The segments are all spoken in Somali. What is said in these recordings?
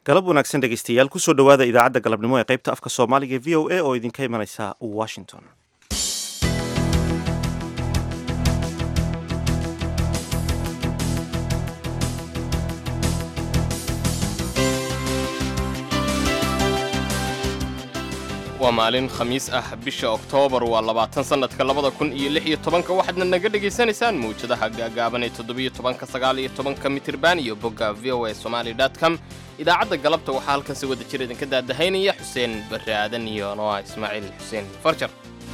galab wanaagsan dhegaystayaal kusoo dhowaada idaacadda galabnimo ee qaybta afka soomaaliga e v o a oo idinka imanaysa washington waa maalin khamiis ah bisha oktoobar waa labaatan sannadka labada kun iyo lix iyo tobanka waxaadna naga dhegaysanaysaan mawjadaha gaagaaban ee toddobiyo tobanka sagaal iyo tobanka mitirban iyo bogga v o a somali com idaacadda galabta waxaa halkan si wada jir idinka daadahaynaya xuseen barre aadan iyo noa ismaaciil xuseen farjar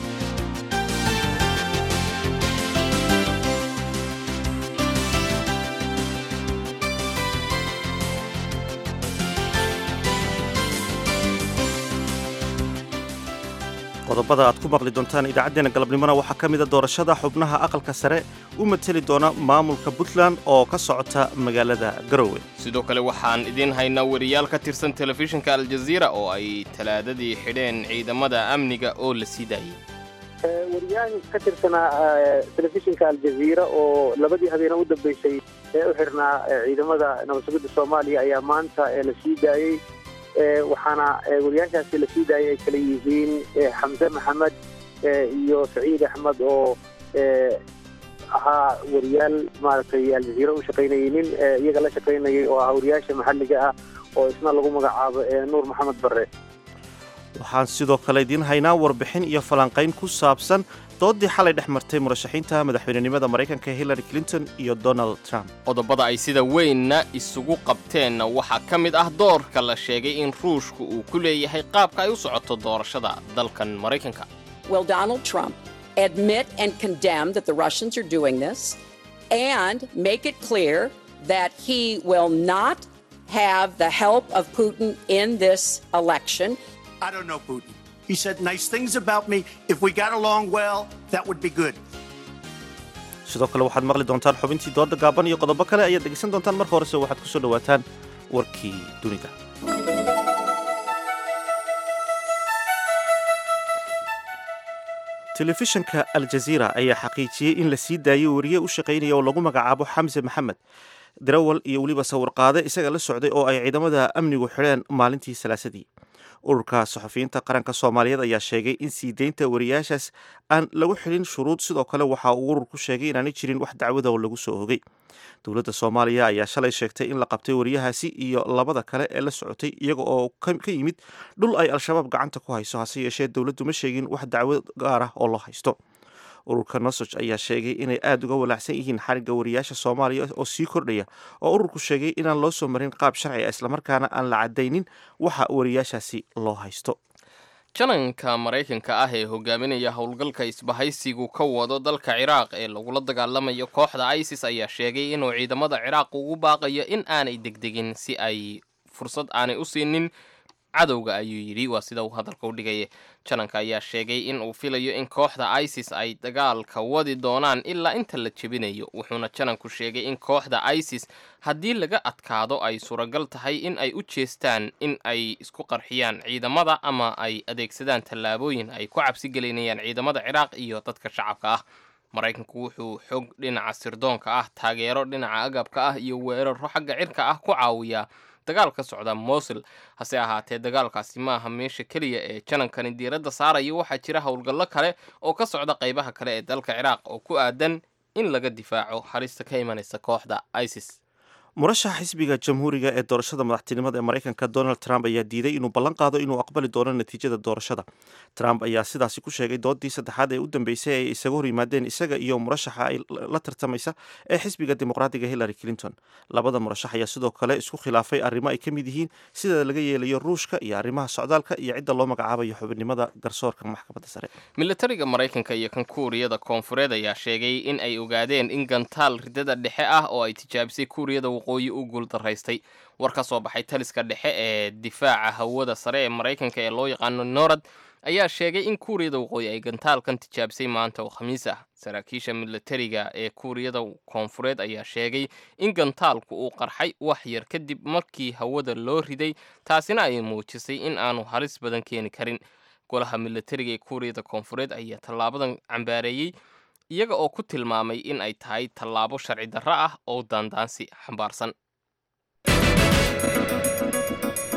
qodobada aad ku maqli doontaan idaacaddeenna galabnimona waxaa ka mida doorashada xubnaha aqalka sare u mateli doona maamulka puntland oo ka socota magaalada garowe sidoo kale waxaan idiin haynaa wariyaal ka tirsan telefishinka aljaziira oo ay talaadadii xidheen ciidamada amniga oo la sii daayey wariyahan ka tirsanaa telefishinka aljaziira oo labadii habeena u dambeysay ee u xirnaa ciidamada nabadsugidda soomaaliya ayaa maanta la sii daayey waxaana wariyaashaasi la sii daayay ay kala yihiin xamse maxamed iyo saciid axmed oo ahaa wariyaal maaragtay aljaziira u shaqaynayay nin iyaga la shaqaynayay oo ahaa wariyaasha maxalliga ah oo isna lagu magacaabo nuur maxamed barre waxaan sidoo kale idiin haynaa warbixin iyo falanqayn ku saabsan doodii xalay dhex martay murashaxiinta madaxweynenimada maraykanka hillary clinton iyo donald trump qodobada ay sida weynna isugu qabteenna waxaa ka mid ah doorka la sheegay in ruushku uu ku leeyahay qaabka ay u socoto doorashada dalkan maraykanka Will Donald Trump admit and condemn that the Russians are doing this and make it clear that he will not have the help of Putin in this election? I don't know Putin. He said nice things about me. If we got along well, that would be good. sidoo kale waxaad maqli doontaan xubintii dooda gaaban iyo qodobo kale ayaad dhegaysan doontaan marka horese waxaad ku soo dhowaataan warkii dunida telefishinka aljaziira ayaa xaqiijiyey in la sii daayey wariye u shaqaynaya oo lagu magacaabo xamse maxamed darawal iyo weliba sawirqaade isaga la socday oo ay ciidamada amnigu xidheen maalintii salaasadii ururka saxufiyiinta qaranka soomaaliyeed ayaa sheegay in sii deynta wariyaashaas aan lagu xidhin shuruud sidoo kale waxa uu ururku sheegay inaanay jirin wax dacwada oo lagu soo ogay dowladda soomaaliya ayaa shalay sheegtay in la qabtay wariyahaasi iyo labada kale ee la socotay iyaga oo ka yimid dhul ay al-shabaab gacanta ku hayso hase yeeshee dowladdu ma sheegin wax dacwo gaar ah oo loo haysto ururka nosoj ayaa sheegay inay aada uga walaacsan yihiin xarigga wariyaasha soomaaliya oo sii kordhaya oo ururku sheegay inaan loo soo marin qaab sharci ah islamarkaana aan la caddaynin waxa wariyaashaasi loo haysto jananka maraykanka ah ee hogaaminaya howlgalka isbahaysigu ka wado dalka ciraaq ee lagula dagaalamayo kooxda isis ayaa sheegay inuu ciidamada ciraaq ugu baaqayo in aanay degdegin si ay fursad aanay u siinin cadowga ayuu yidhi waa sida uu hadalka u dhigaya jananka ayaa sheegay in uu filayo in kooxda isis ay dagaalka wadi doonaan ilaa inta la jebinayo wuxuuna jananku sheegay in kooxda isis haddii laga adkaado ay suuragal tahay in ay u jeestaan in ay isku qarxiyaan ciidamada ama ay adeegsadaan tallaabooyin ay ku cabsigelinayaan ciidamada ciraaq iyo dadka shacabka ah maraykanku wuxuu xog dhinaca sirdoonka ah taageero dhinaca agabka ah iyo weeraro xagga cirka ah ku caawiyaa dagaal ka socda mosul hase ahaatee dagaalkaasi ma aha meesha keliya ee janankani diiradda saaraya waxaa jira howlgallo kale oo ka socda qaybaha kale ee dalka ciraaq oo ku aadan in laga difaaco halista ka imanaysa kooxda isis murashaxa xisbiga jamhuuriga ee doorashada madaxtinimada ee maraykanka donald trump ayaa diiday inuu ballan qaado inuu aqbali doono natiijada doorashada trump ayaa sidaasi ku sheegay doodii saddexaad ee u dambeysay ay isaga hor yimaadeen isaga iyo murashaxa ay la tartamaysa ee xisbiga dimuqraadiga hillary clinton labada murashax ayaa sidoo kale isku khilaafay arrimo ay ka mid yihiin sida laga yeelayo ruushka iyo arrimaha socdaalka iyo cidda loo magacaabayo xubinimada garsoorka maxkamadda sare militariga maraykanka iyo kan kuuriyada koonfureed ayaa sheegay in ay ogaadeen in gantaal ridada dhexe ah oo ay tijaabisay kuuriyada waqooyi u guuldaraystay war ka soo baxay taliska dhexe ee difaaca hawada sare ee maraykanka ee loo yaqaano norad ayaa sheegay in kuuriyada waqooyi ay gantaalkan tijaabisay maanta oo khamiis ah saraakiisha militariga ee kuuriyada koonfureed ayaa sheegay in gantaalku uu qarxay wax yar kadib markii hawada loo riday taasina ay muujisay in aanu halis badan keeni karin golaha militariga ee kuuriyada koonfureed ayaa tallaabadan cambaareeyey iyaga oo ku tilmaamay in ay tahay tallaabo sharci darro ah oo daandaansi xambaarsan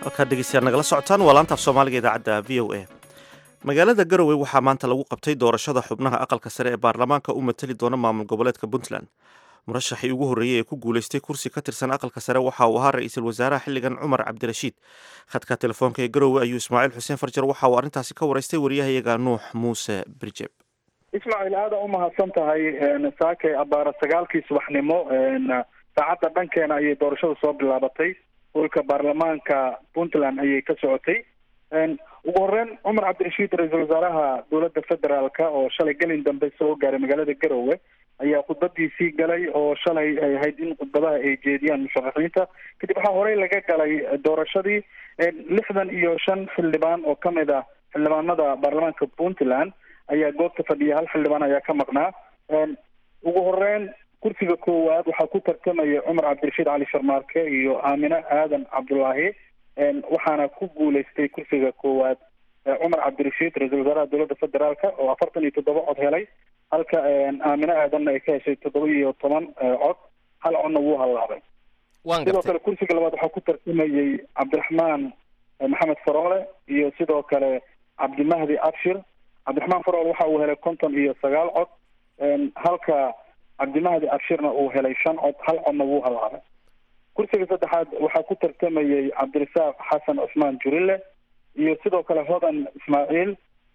halkaad dhegeystayaal nagala socotaan waa laantaaf soomaaliga idaacadda v o a magaalada garowe waxaa maanta lagu qabtay doorashada xubnaha aqalka sare ee baarlamaanka u matali doona maamul goboleedka puntland murashaxii ugu horreeyey ee ku guulaystay kursi ka tirsan aqalka sare waxa uu ahaa ra-iisul wasaaraha xilligan cumar cabdirashiid khadka telefoonka ee garowe ayuu ismaaciil xuseen farjar waxa uu arrintaasi ka waraystay wariyahayaga nuux muuse birjeb ismaaciil aada u mahadsan tahay saake abaara sagaalkii subaxnimo saacadda dhankeena ayay doorashada soo bilaabatay holka baarlamaanka puntland ayay ka socotay ugu horeyn cumar cabdirashiid ra-iisul wasaaraha dowladda federaalka oo shalay gelin dambe soo gaaray magaalada garowe ayaa khudbadiisii galay oo shalay ay ahayd in khudbadaha ay jeediyaan musharaxiinta kadib waxaa horey laga galay doorashadii lixdan iyo shan xildhibaan oo kamid ah xildhibaanada baarlamaanka puntland ayaa goobta fadhiya hal xildhibaan ayaa ka maqnaa ugu horeyn kursiga koowaad waxaa ku tartamaya cumar cabdirashiid cali sharmaarke iyo aamine aadan cabdulaahi waxaana ku guuleystay kursiga koowaad cumar cabdirashiid ra-iisul wasaaraha dowladda federaalka oo afartan iyo toddoba cod helay halka aamine aadanna ay ka heshay toddoba iyo toban cod hal codna wuu hallaabay sidoo kale kursiga labaad waxaa ku tartamayey cabdiraxmaan maxamed faroole iyo sidoo kale cabdimahdi abshir cabdiraxmaan faroole waxa uu helay konton iyo sagaal cod halka cabdimahdi abshirna uu helay shan cod hal codna wuu hallaabay kursiga saddexaad waxaa ku tartamayey cabdirasaaq xasan cusmaan jurile iyo sidoo kale hodan ismaaciil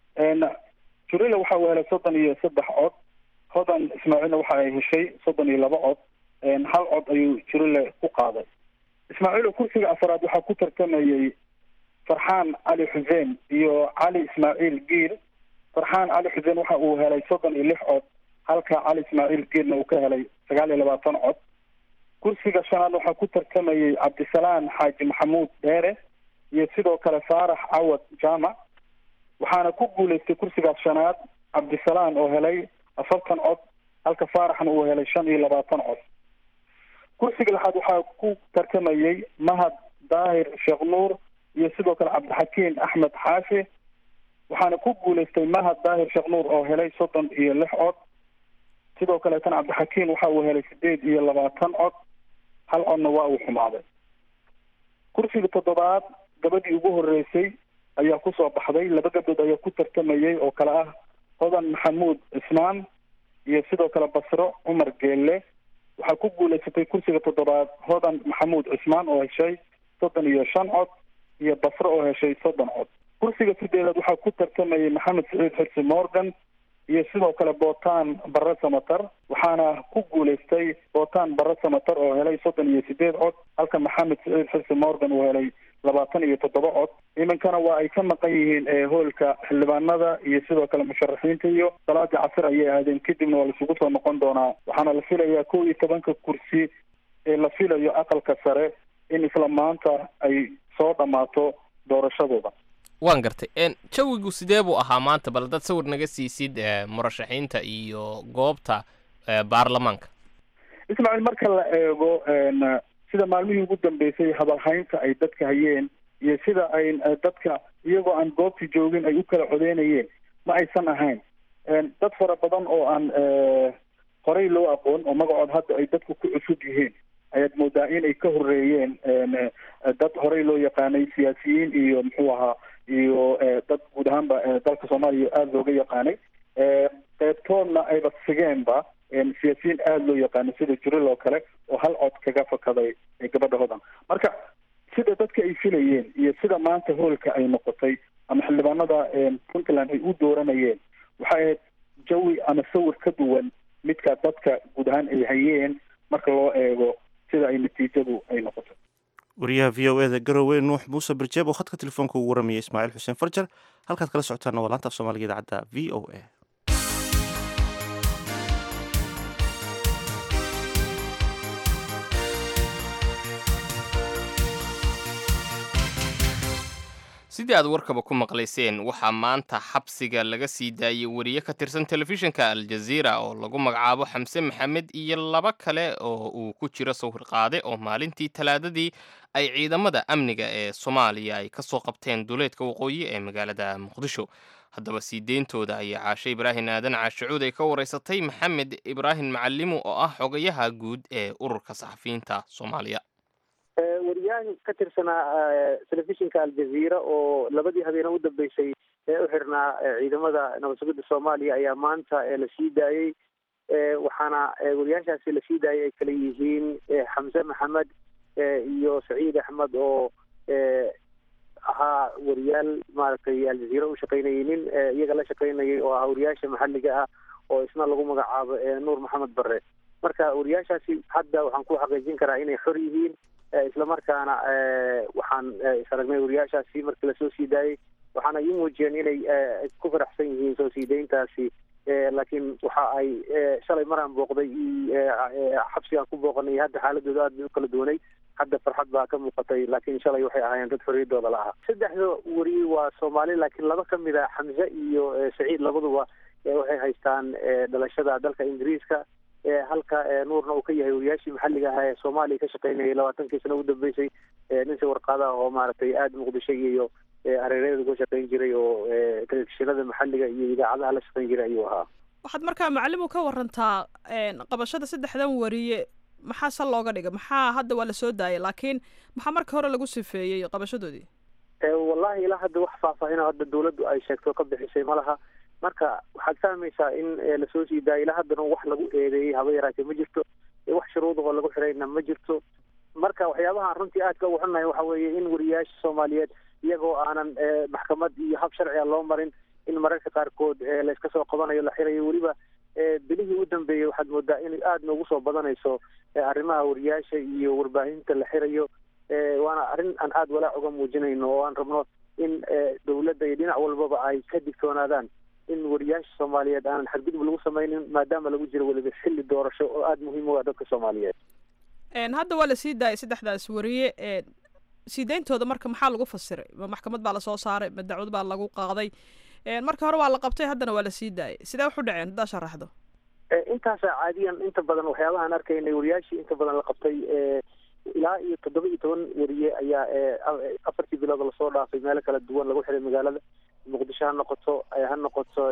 jurile waxa uu helay soddon iyo saddex cod hodan ismaaciilna waxa ay heshay soddon iyo laba cod hal cod ayuu jurile ku qaaday ismaaciil oo kursiga afaraad waxaa ku tartamayey farxaan cali xuseen iyo cali ismaaciil giil farxaan cali xuseen waxa uu helay soddon iyo lix cod halka cali ismaaciil giilna uu ka helay sagaal iyo labaatan cod kursiga shanaad waxaa ku tartamayey cabdisalaan xaaji maxamuud dheere iyo sidoo kale faarax cawad jaamac waxaana ku guuleystay kursigaas shanaad cabdisalaan oo helay afartan cod halka faaraxna uu helay shan iyo labaatan cod kursiga lixaad waxaa ku tartamayey mahad daahir sheekh nuur iyo sidoo kale cabdixakiin axmed xaashi waxaana ku guuleystay mahad daahir sheekh nuur oo helay soddon iyo lix cod sidoo kaleetana cabdixakiin waxa uu helay sideed iyo labaatan cod hal codna waa uu xumaaday kursiga toddobaad gabadhii ugu horeysay ayaa kusoo baxday laba gabdhood ayaa ku tartamayey oo kale ah hodan maxamuud cismaan iyo sidoo kale basro cumar geelle waxaa ku guuleysatay kursiga toddobaad hodan maxamuud cismaan oo heshay soddon iyo shan cod iyo basro oo heshay soddon cod kursiga sideedaad waxaa ku tartamayey maxamed saciid xirsi morgan iyo sidoo kale bootaan barre samatar waxaana ku guuleystay bootaan barre samatar oo helay soddon iyo sideed cod halka maxamed saciid xirsi morgan uu helay labaatan iyo toddoba cod iminkana waa ay ka maqan yihiin hoolka xildhibaanada iyo sidoo kale musharaxiinta iyo salaadii casir ayay aadeen kadibna waa laisugu soo noqon doonaa waxaana la filayaa kow iyo tobanka kursi ee la filayo aqalka sare in isla maanta ay soo dhammaato doorashadooda waan gartay jawigu sidee buu ahaa maanta bal dad sawir naga siisid murashaxiinta iyo goobta baarlamaanka ismaaciil marka la eego sida maalmihii ugu dambeysay hadalhaynta ay dadka hayeen iyo sida ay dadka iyagoo aan goobtii joogin ay u kala codeynayeen ma aysan ahayn dad fara badan oo aan horey loo aqoon oo magacood hadda ay dadku ku cusub yihiin ayaad moodaa in ay ka horeeyeen dad horey loo yaqaanay siyaasiyiin iyo muxuu ahaa iyo dad guud ahaanba dalka soomaaliya aada looga yaqaanay qeybtoodna ayba sigeenba siyaasiyiin aada loo yaqaano sida juril oo kale oo hal cod kaga fakaday gabadha hodan marka sida dadka ay filayeen iyo sida maanta hoolka ay noqotay ama xildhibaanada puntland ay u dooranayeen waxay ahayd jawi ama sawir ka duwan midka dadka guud ahaan ay hayeen marka loo eego sida ay natiijadu ay noqotay wariyaha v o eda garowe nuux muuse birjeeb oo khadka telefoonka ugu waramaya ismaaciil xuseen farjar halkaad kala socotaana waa laanta af soomaaliga idaacadda v o a sidii aad warkaba ku maqlayseen waxaa maanta xabsiga laga sii daayey wariye ka tirsan telefishinka aljaziira oo lagu magacaabo xamse maxamed iyo laba kale oo uu ku jiro sawir qaade oo maalintii talaadadii ay ciidamada amniga ee soomaaliya ay ka soo qabteen duleedka waqooyi ee magaalada muqdisho haddaba sii deyntooda ayaa caashe ibraahim aadan caashicuud ay ka waraysatay maxamed ibraahim macalimu oo ah xogayaha guud ee ururka saxafiyiinta soomaaliya wariyaan ka tirsanaa telefishinka aljaziira oo labadii habeene u dambeysay ee u xirnaa ciidamada nabad sugidda soomaaliya ayaa maanta la sii daayey waxaana wariyaashaasi la sii daayay ay kala yihiin xamse maxamed iyo saciid axmed oo ahaa wariyaal maaragtay aljaziira u shaqaynayay nin iyaga la shaqaynayay oo ah wariyaasha maxalliga ah oo isna lagu magacaabo nuur maxamed bare marka wariyaashaasi hadda waxaan ku xaqiijin karaa inay xor yihiin islamarkaana waxaan is aragnay wariyaashaasi markii lasoo sii daayey waxaana ii muujiyeen inay ku faraxsan yihiin soo sii dayntaasi laakiin waxa ay shalay maraan booqday xabsigaan ku booqanay hadda xaaladooda aad bay u kala duwanay hadda farxad baa ka muuqatay laakiin shalay waxay ahaayeen dad xorriyadooda la aha saddexda wariye waa soomaali laakiin laba ka mid a xamse iyo saciid labaduba waxay haystaan dhalashada dalka ingiriiska halka nuurna uu ka yahay wariyaashii maxalliga ahaa ee soomaaliya ka shaqaynayay labaatankii sano u dambeysay ninsi warqaadaha oo maaragtay aada muqdisho iyo hareeraheeda uga shaqayn jiray oo telefishinada maxalliga iyo idaacadaha la shaqayn jiray ayuu ahaa waxaad markaa macalimu ka warantaa qabashada saddexdan wariye maxaa sal looga dhigay maxaa hadda waa lasoo daayay laakiin maxaa marka hore lagu sifeeyey qabashadoodii wallahi ilaa hadda wax faahfaahino hadda dawladdu ay sheegto ka bixisay ma laha marka waxaad fahmaysaa in lasoo sii daayay ilaa haddana wax lagu eedeeyey haba yaraatee ma jirto wax shuruudahoo lagu xirayna ma jirto marka waxyaabahaan runtii aadka ugu xunnahay waxa weeye in wariyaasha soomaaliyeed iyagoo aanan maxkamad iyo hab sharciga loo marin in mararka qaarkood layska soo qabanayo la xirayo weliba bilihii u dambeeyey waxaad moodaa in aada noogu soo badanayso arrimaha wariyaasha iyo warbaahinta la xirayo waana arrin aan aada walaac uga muujinayno oo aan rabno in dawladda iyo dhinac walbaba ay ka digtoonaadaan in wariyaasha soomaaliyeed aanan xadgudub lagu samaynin maadaama lagu jiro weliba xilli doorasho oo aada muhiim u ah dadka soomaaliyeed hadda waa lasii daayay saddexdaas wariye sii dayntooda marka maxaa lagu fasiray ma maxkamad baa lasoo saaray ma dacwad baa lagu qaaday marka hore waa la qabtay haddana waa lasii daayay sidee wax u dhaceen haddaa sharaxdo intaasa caadiyan inta badan waxyaabahaan arkaynay wariyaashii inta badan la qabtay ilaa iyo toddoba iyo toban wariye ayaa afartii bilood lasoo dhaafay meelo kala duwan lagu xiray magaalada muqdisho ha noqoto ha noqoto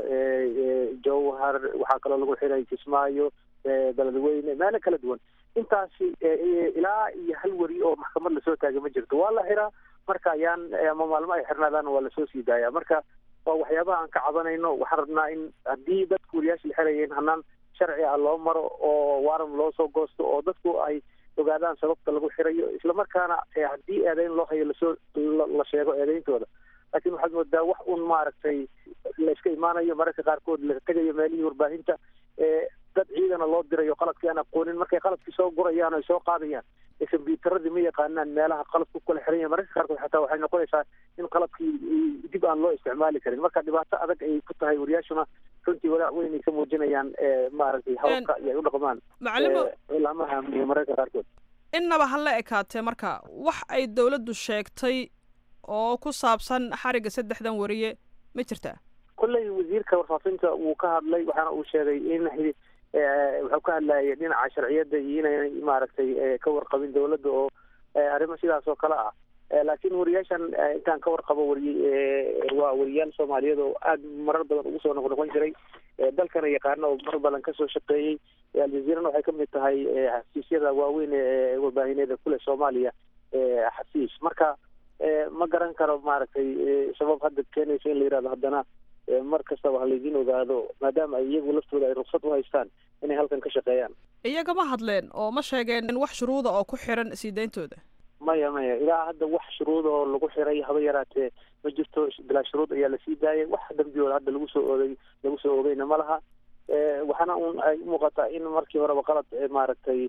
jowhar waxaa kaloo lagu xiray kismaayo beledweyne meelo kala duwan intaasi ilaa iyo hal weri oo maxkamad lasoo taagay ma jirto waa la xiraa marka ayaan ama maalmo ay xirnaadaan waa lasoo sii daaya marka waa waxyaabaha aan ka cabanayno waxaan rabnaa in haddii dadku wariyaasha la xirayeen hanaan sharci ah loo maro oo waaran loo soo goosto oo dadku ay ogaadaan sababta lagu xirayo islamarkaana haddii eedeyn loo hayo lasoo la sheego eedeyntooda laakiin waxaad moodaa wax un maaragtay la iska imaanayo mararka qaarkood la tegayo meelihii warbaahinta dad ciidana loo dirayo qaladkii aan aqoonin markay qaladkii soo gurayaan o soo qaadayaan kombyuutaradii ma yaqaanaan meelaha qaladku kala xiran yahay mararka qaarkood xataa waxay noqonaysaa in qaladkii dib aan loo isticmaali karin marka dhibaato adag ay ku tahay wariyaashuna runtii walaac weyn ay ka muujinayaan maaragtay hawlka iyo ay u dhaqmaan ilaamaha amniga mararka qaarkood innaba ha la ekaatee marka wax ay dawladdu sheegtay oo ku saabsan xariga saddexdan wariye ma jirtaa kolley wasiirka warfaafinta wuu ka hadlay waxaana uu sheegay in wuxuu ka hadlayay dhinaca sharciyadda iyo inay maaragtay ka warqabin dawladda oo arrimo sidaas oo kale ah laakiin wariyaashan intaan ka warqabo wariy waa wariyaal soomaaliyeed oo aada marar badan ugu soo noqnoqon jiray dalkana yaqaana oo mar badan kasoo shaqeeyey aljaziirana waxay kamid tahay xafiisyada waaweyn ee warbaahineeda kule soomaaliya xafiis marka ma garan karo maaragtay sabab hadda keenaysa in la yihahdo haddana mar kastaba halaydin ogaado maadaama ay iyagu laftooda ay ruksad u haystaan inay halkan ka shaqeeyaan iyaga ma hadleen oo ma sheegeen wax shuruuda oo ku xiran sii dayntooda maya maya ilaa hadda wax shuruuda oo lagu xiray haba yaraatee ma jirto bilaa shuruud ayaa lasii daayay wax dambiyooda hadda lagu soo oogay lagu soo oogayna ma laha waxaana un ay umuuqataa in markii horeba qalad maaragtay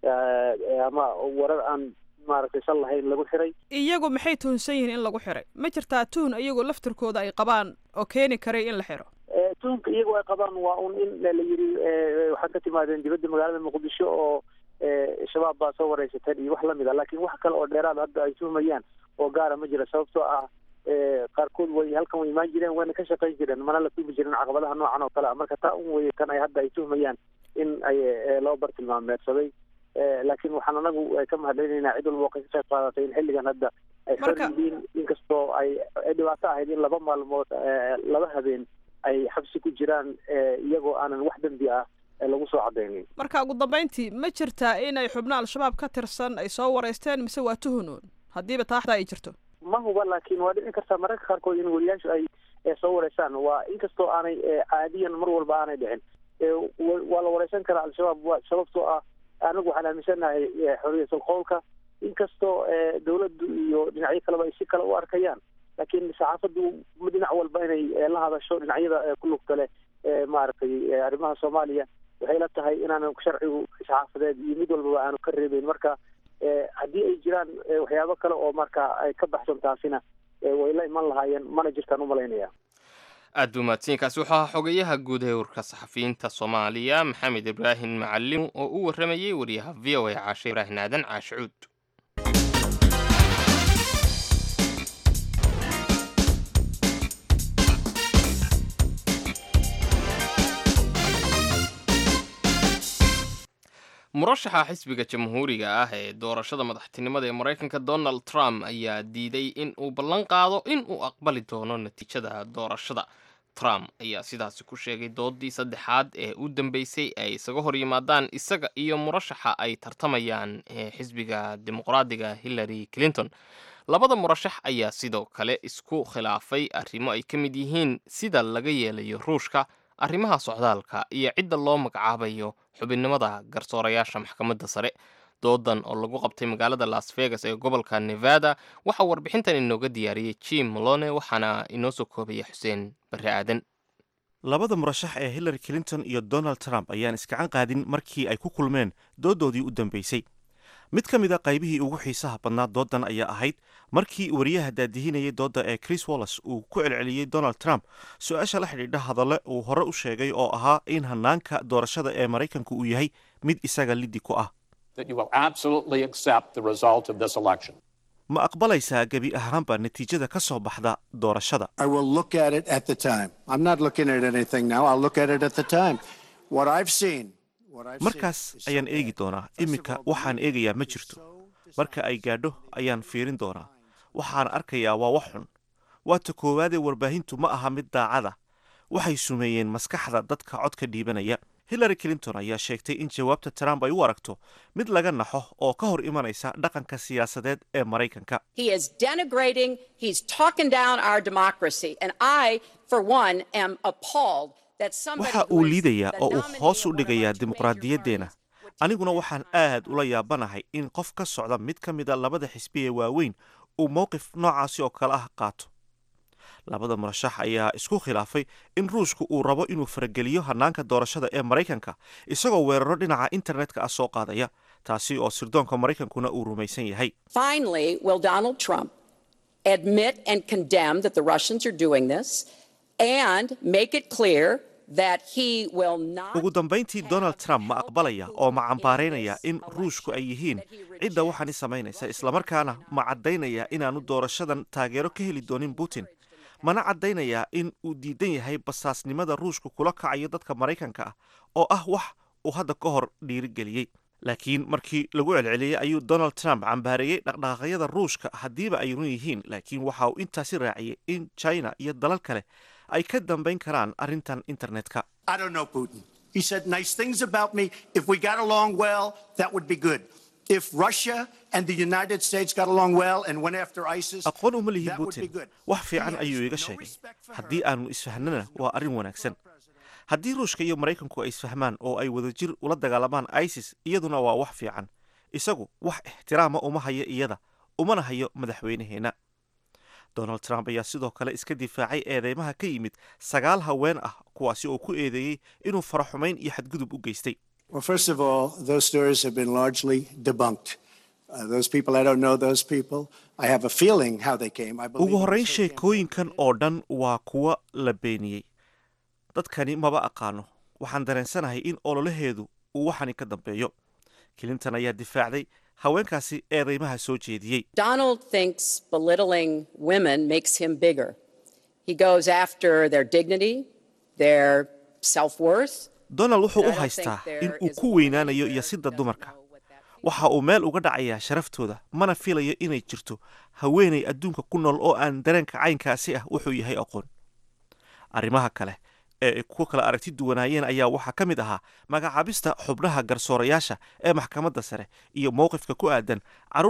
ama warar aan maaragtay sal lahayn lagu xiray iyagu maxay tuhunsan yihiin in lagu xiray ma jirtaa tuhun iyagu laftirkooda ay qabaan oo keeni karay in la xiro tuhunka iyagu ay qabaan waa un in la yiri waxaad ka timaadeen dibadda magaalada muqdisho oo shabaab baa soo wareysateen iyo wax lamid a laakiin wax kale oo dheeraad hadda ay tuhmayaan oo gaara ma jira sababtoo ah qaarkood way halkan way imaan jireen wayna ka shaqayn jireen mana la tuhmi jirin caqabadaha noocan oo kale ah marka taa un weye tan ay hadda ay tuhmayaan in ay loo bartilmaameedsaday laakiin waxaan anagu ka mahadcelinaynaa cid walba oo ka qayb qaadatay in xilligan hadda ay xor yihiin inkastoo ay dhibaato ahayd in laba maalmood laba habeen ay xabsi ku jiraan iyagoo aanan wax dembi ah lagu soo cadaynin marka ugu dambeyntii ma jirtaa inay xubno al-shabaab ka tirsan ay soo wareysteen mise waa tuhunuun haddiiba taaxda ay jirto ma huba laakiin waa dhici kartaa mararka qaarkood in wariyaashu ay soo wareysaan waa inkastoo aanay caadiyan mar walba aanay dhicin waa la wareysan karaa al-shabaab wa sababtoo ah anagu waxaan aaminsanahay xorriyatul qowlka inkastoo dawladdu iyo dhinacyo kaleba ay si kale u arkayaan laakiin saxaafaddu dhinac walba inay la hadasho dhinacyada ku lugta leh maaragtay arrimaha soomaaliya waxay la tahay inaanan sharcigu saxaafadeed iyo mid walbaba aanu ka reebeyn marka haddii ay jiraan waxyaabo kale oo marka ay ka baxsan taasina way la iman lahaayeen mana jirtaan umalaynaya aad buu mahadsanyiinkaasi wuxuu ahaa xogayaha guud ee warka saxafiyiinta soomaaliya maxamed ibraahim macalin oo u warramayey wariyaha v o a caashe ibraahim aadan caashicuud murashaxa xisbiga jamhuuriga ah ee doorashada madaxtinimada ee maraykanka donald trump ayaa diiday in uu ballan qaado in uu aqbali doono natiijada doorashada trump ayaa sidaasi ku sheegay doodii saddexaad ee u dambeysay ay isaga hor yimaadaan isaga iyo murashaxa ay tartamayaan ee xisbiga dimuqraadiga hillary clinton labada murashax ayaa sidoo kale isku khilaafay arrimo ay ka mid yihiin sida laga yeelayo ruushka arrimaha socdaalka iyo cidda loo magacaabayo xubinnimada garsoorayaasha maxkamadda sare doodan oo lagu qabtay magaalada las vegas ee gobolka nevada waxaa warbixintan inooga diyaariyey jim molone waxaana inoo soo koobaya xuseen barre aadan labada murashax ee hillary clinton iyo donald trump ayaan iskacan qaadin markii ay ku kulmeen doodoodii u dambeysay mid ka mid a qaybihii ugu xiisaha badnaa doodan ayaa ahayd markii wariyaha daadihinayay doodda ee chris wallis uu ku celceliyey donald trump su-aasha la xidhiidha hadalle uu hore u sheegay oo ahaa in hanaanka doorashada ee maraykanku uu yahay mid isaga liddi ku ah ma aqbalaysaa gebi ahaanba natiijada ka soo baxda doorashada markaas ayaan eegi doonaa iminka waxaan eegayaa ma jirto marka ay gaadho ayaan fiirin doonaa waxaan arkayaa waa wax xun waata koowaadee warbaahintu ma aha mid daacada waxay sumeeyeen maskaxda dadka codka dhiibanaya hillary clinton ayaa sheegtay in jawaabta trump ay u aragto mid laga naxo oo ka hor imanaysa dhaqanka siyaasadeed ee maraykanka waxa uu liidayaa oo uu hoos u dhigayaa dimuqraadiyaddeenna aniguna waxaan aad ula yaabanahay in qof ka socda mid ka mida labada xisbi ee waaweyn uu mowqif noocaasi oo kale ah qaato labada murashax ayaa isku khilaafay in ruushku uu rabo inuu farageliyo hanaanka doorashada ee maraykanka isagoo weeraro dhinaca internetka ah soo qaadaya taasi oo sirdoonka maraykankuna uu rumaysan yahay ugu dambayntii donald trump ma aqbalaya oo ma cambaaraynaya in ruushku ay yihiin cidda waxaani samaynaysa islamarkaana ma caddaynaya inaanu doorashadan taageero ka heli doonin putin mana caddaynayaa in uu diidan yahay basaasnimada ruushku kula kacayo dadka maraykanka ah oo ah wax uu hadda ka hor dhiirigeliyey laakiin markii lagu celceliyey ayuu donald trump cambaareeyey dhaqdhaqaaqyada ruushka haddiiba ay run yihiin laakiin waxa uu intaasi raaciyey in china iyo dalal kale ay ka dambayn karaan arrintan internetka He said nice things about me. If we got along well, that would be good. If Russia and the United States got along well and went after ISIS, aqoon uma lihi that would be putin good. wax fiican He ayuu has iga no sheegay respect for her. haddii aanu isfahnana waa arrin wanaagsan haddii ruushka iyo maraykanku ay isfahmaan oo ay wadajir ula dagaalamaan isis iyaduna waa wax fiican isagu wax ixtiraama uma hayo iyada umana hayo madaxweynaheenna donald trump ayaa sidoo kale iska difaacay eedeymaha ka yimid sagaal haween ah kuwaasi oo ku eedeeyey inuu faraxumayn iyo xadgudub u geystay Well, first of all, those stories have been largely debunked. Uh, those people, I don't know those people. I have a feeling how they came. I believe ugu horrayn also came- sheekooyinkan oo dhan waa kuwa la beeniyey dadkani maba aqaano waxaan dareensanahay in ololaheedu uu waxani ka dambeeyo clinton ayaa difaacday haweenkaasi eedeymaha soo jeediyey Donald thinks belittling women makes him bigger. He goes after their dignity, their self worth. donald wuxuu I u don't haystaa think in there uu is a ku woman weynaanayo here iyo who sida doesn't dumarka know what that means. waxa uu meel uga dhacayaa sharaftooda mana filayo inay jirto haweenay adduunka ku nool oo aan dareenka caynkaasi ah wuxuu yahay aqoon arrimaha kale ee ay ku kala aragti duwanaayeen ayaa waxaa ka mid ahaa magacaabista xubnaha garsoorayaasha ee maxkamadda sare iyo mowqifka ku aadan carruurta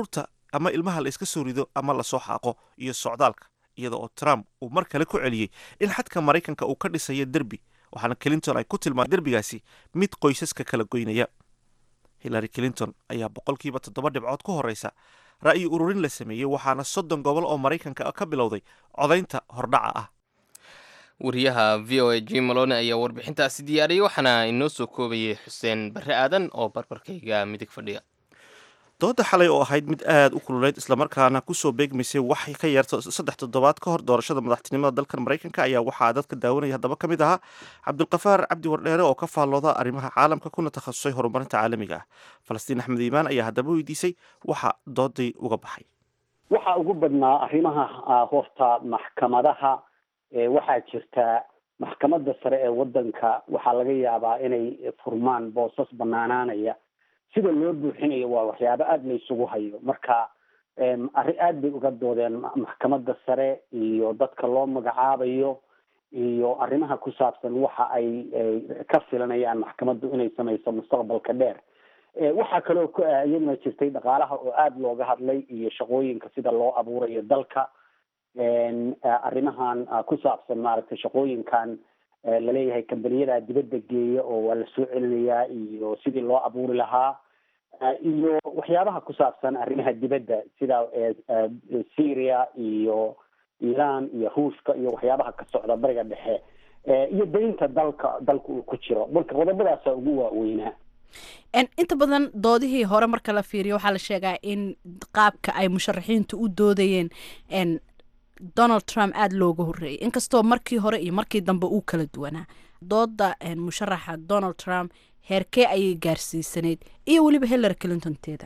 ama ilmaha la iska soo rido ama lasoo xaaqo iyo socdaalka iyada oo trump uu mar kale ku celiyey in xadka maraykanka uu ka dhisayo derbi waxaana clinton ay ku tilmaamay derbigaasi mid qoysaska kala goynaya hillary clinton ayaa boqolkiiba toddoba dhibcood ku horeysa ra'yi ururin la sameeyey waxaana soddon gobol oo maraykanka ka bilowday codaynta hordhaca ah wariyaha v o a jim malone ayaa warbixintaasi diyaariyey waxaana inoo soo koobayay xuseen barre aadan oo barbarkayga midig fadhiya dooda xalay oo ahayd mid aada u kululeyd islamarkaana kusoo beegmaysay wax ka yarta saddex toddobaad ka hor doorashada madaxtinimada dalkan maraykanka ayaa waxaa dadka daawanaya haddaba ka mid ahaa cabdulkafaar cabdi wardheere oo ka faallooda arrimaha caalamka kuna takhasusay horumarinta caalamiga ah falastiin axmed iimaan ayaa haddaba weydiisay waxa doodii uga baxay waxaa ugu badnaa arrimaha horta maxkamadaha waxaa jirta maxkamadda sare ee waddanka waxaa laga yaabaa inay furmaan boosas banaanaanaya sida loo buuxinayo waa waxyaabo aada la isugu hayo marka arrin aada bay uga doodeen maxkamadda sare iyo dadka loo magacaabayo iyo arrimaha ku saabsan waxa ay ka filanayaan maxkamaddu inay samayso mustaqbalka dheer waxaa kaloo iyaduna jirtay dhaqaalaha oo aada looga hadlay iyo shaqooyinka sida loo abuurayo dalka arrimahan ku saabsan maaragtay shaqooyinkan laleeyahay kambaniyada dibadda geeya oo waa la soo celinayaa iyo sidii loo abuuri lahaa iyo waxyaabaha ku saabsan arrimaha dibadda sida syria iyo iran iyo ruushka iyo waxyaabaha ka socda bariga dhexe iyo daynta dalka dalka uu ku jiro marka qodobadaasa ugu waaweynaa inta badan doodihii hore marka la fiiriyo waxaa la sheegaa in qaabka ay musharaxiintu u doodayeen donald trump aada looga horreeyay inkastoo markii hore iyo markii dambe uu kala duwanaa dooda musharaxa donald trump heerkee ayay gaarsiisanayd iyo weliba hillary clinton teeda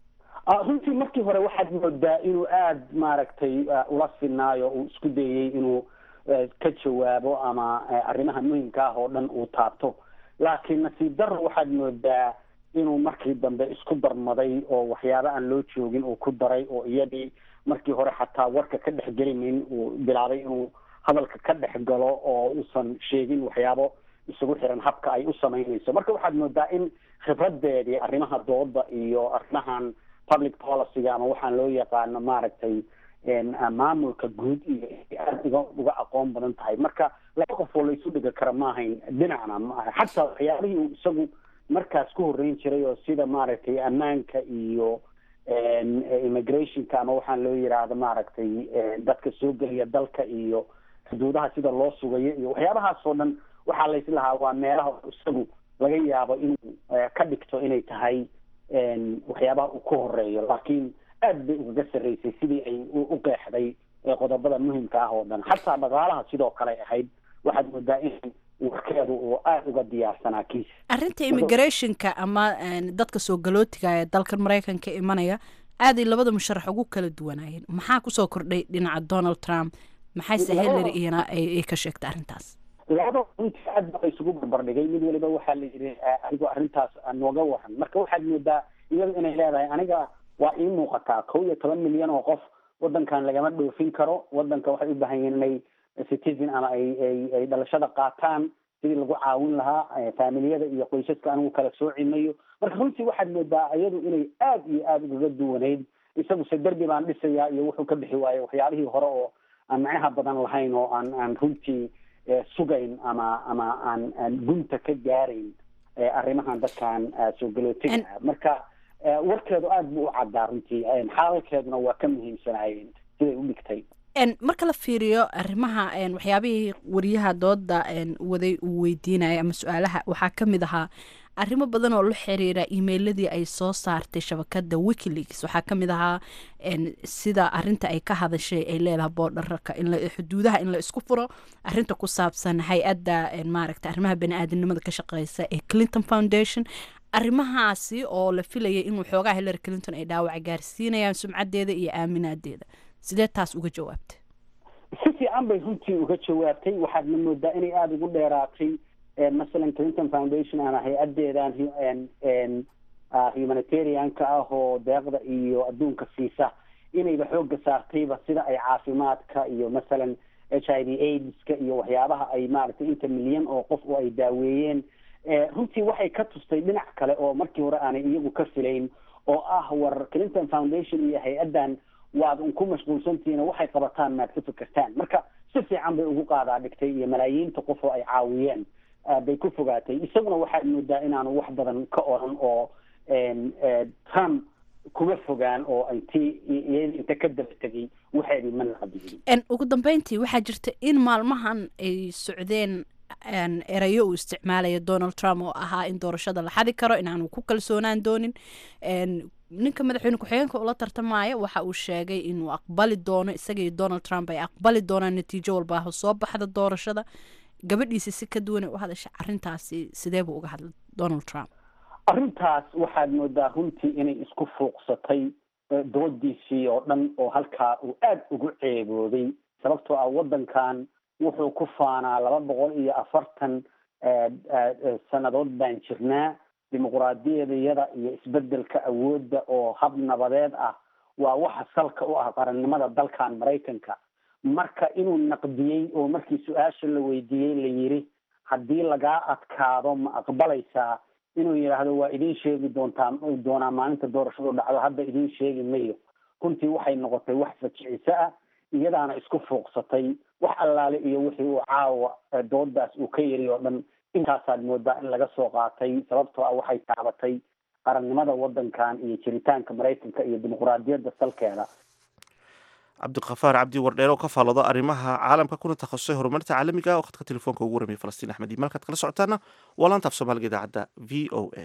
runtii markii hore waxaad moodaa inuu aada maaragtay ula sinaayo uu isku dayey inuu ka jawaabo ama arrimaha muhimka ah oo dhan uu taabto laakiin nasiib daro waxaad moodaa inuu markii dambe isku darmaday oo waxyaabo aan loo joogin uu ku daray oo iyadii markii hore xataa warka ka dhex gelinin uu bilaabay inuu hadalka ka dhex galo oo uusan sheegin waxyaabo isugu xiran habka ay u samaynayso marka waxaad moodaa in khibradeedii arrimaha dooda iyo arrimahan public policyga ama waxaan loo yaqaano maaragtay maamulka guud iyo aada uga uga aqoon badan tahay marka laba qof oo la isu dhigi kara maahayn dhinacna maaha xataa waxyaabihii uu isagu markaas ku horreyn jiray oo sida maaragtay ammaanka iyo immigrationka ama waxaan loo yidhaahdo maaragtay dadka soo gelaya dalka iyo xuduudaha sida loo sugayo iyo waxyaabahaas oo dhan waxaa layslahaa waa meelaha isagu laga yaabo inuu ka dhigto inay tahay waxyaabaha uu ku horeeyo laakiin aad bay ugaga sarreysay sidii ay u qeexday qodobada muhimka ah oo dhan xataa dhaqaalaha sidoo kale ahayd waxaad moodaa in warkeedu uu aada uga diyaarsanaa kiis arrinta immigrationka ama dadka soo galootiga ee dalkan maraykanka imanaya aaday labada musharax ugu kala duwanaayeen maxaa kusoo kordhay dhinaca donald trump maxayse hillary iyana ay ka sheegtay arrintaas labada runtii aad baa isugu barbardhigay mid waliba waxaa la yidhi adigo arrintaas nooga waran marka waxaad moodaa iyadu inay leedahay aniga waa ii muuqataa kow iyo toban milyan oo qof wadankan lagama dhoofin karo wadanka waxay u baahan yihiin inay citizen ama ay ay ay dhalashada qaataan sidii lagu caawin lahaa faamiliyada iyo qoysaska anigu kala soocimayo marka runtii waxaad moodaa iyadu inay aada iyo aada ugaga duwanayd isaguse derbi baan dhisayaa iyo wuxuu ka bixi waayo waxyaabihii hore oo aan macnaha badan lahayn oo aan aan runtii sugayn ama ama aan aan gunta ka gaarayn arrimahan dadkan soo galootiga marka warkeedu aada buu u caddaa runtii xaalalkeeduna waa ka muhiimsanaayeen siday u dhigtay marka la fiiriyo arrimaha waxyaabihii wariyaha dooda waday uu weydiinaya ama su-aalaha waxaa ka mid ahaa arrimo badan oo la xiriira emailadii ay soo saartay shabakada wikileaks waxaa ka mid ahaa sida arinta ay ka hadashay ay leedahay boodhararka xuduudaha in la isku furo arinta ku saabsan hay-adda maaragta arrimaha bani-aadamnimada ka shaqeysa ee clinton foundation arrimahaasi oo la filayay in waxoogaa hillary clinton ay dhaawac gaarsiinayaan sumcadeeda iyo aaminaadeeda sidee taas uga jawaabtay si fiican bay runtii uga jawaabtay waxaadna moodaa inay aada ugu dheeraatay masalan clinton foundation ama hay-adeedan humanitarianka ah oo deeqda iyo adduunka siisa inayba xooga saartayba sida ay caafimaadka iyo masalan h i v aidska iyo waxyaabaha ay maaragtay inta milyan oo qof oo ay daaweeyeen runtii waxay ka tustay dhinac kale oo markii hore aanay iyagu ka filayn oo ah war clinton foundation iyo hay-addan waad un ku mashquulsantihiin waxay qabataan maad ka fikirtaan marka si fiican bay ugu qaadaa dhigtay iyo malaayiinta qof oo ay caawiyeen bay ku fogaatay isaguna waxaad moodaa inaanu wax badan ka oran oo trump kuma fogaan oo intii iyada inta ka daba tegay waxeedii ma naqdiyin ugu dambeyntii waxaa jirta in maalmahan ay socdeen erayo uu isticmaalaya donald trump oo ahaa in doorashada la xadi karo inaanu ku kalsoonaan doonin ninka madaxweyne ku-xigeenka ula tartamaya waxa uu sheegay inuu aqbali doono isaga iyo donald trump ay aqbali doonaan natiijo walbaaho soo baxda doorashada gabadhiisa si ka duwan ay u hadasha arrintaasi sidee buu uga hadlay donald trump arrintaas waxaad moodaa runtii inay isku fuuqsatay doodiisii oo dhan oo halkaa uu aada ugu ceebooday sababtoo ah waddankan wuxuu ku faanaa laba boqol iyo afartan sannadood baan jirnaa dimuquraadiyadayada iyo isbedelka awoodda oo hab nabadeed ah waa waxa salka u ah qarannimada dalkan maraykanka marka inuu naqdiyey oo markii su-aasha la weydiiyey la yiri haddii lagaa adkaado ma aqbalaysaa inuu yidhaahdo waa idin sheegi doontaa doonaa maalinta doorashadu dhacdo hadda idin sheegi mayo runtii waxay noqotay wax fajiciso ah iyadaana isku fuuqsatay wax allaale iyo wixii uu caawa doodaas uu ka yiri oo dhan intaasaad moodaa in laga soo qaatay sababtoo ah waxay taabatay qarannimada waddankan iyo jiritaanka maraykanka iyo dimuquraadiyadda salkeeda cabdikafaar cabdi wardheer oo ka faallooda arrimaha caalamka kuna takhasusay horumarinta caalamiga oo khadka telefoonka ugu warramiyay falastiin axmed iyo malkaad kala socotaana waa laanta af soomaaliga idaacadda v o a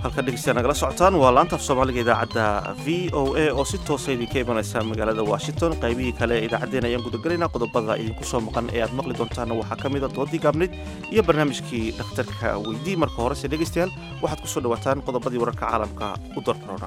halka dhegeystayaa nagala socotaan waa laanta af soomaaliga idaacadda v o a oo si toosa idinka imanaysa magaalada washington qaybihii kale ee idaacaddeen ayaan gudagelaynaa qodobada idinku soo maqan ee aad maqli doontaanna waxaa ka mida doodii gaabnayd iyo barnaamijkii dhakhtarka weydii marka horese dhegeystayaal waxaad ku soo dhawaataan qodobadii wararka caalamka u dardaroona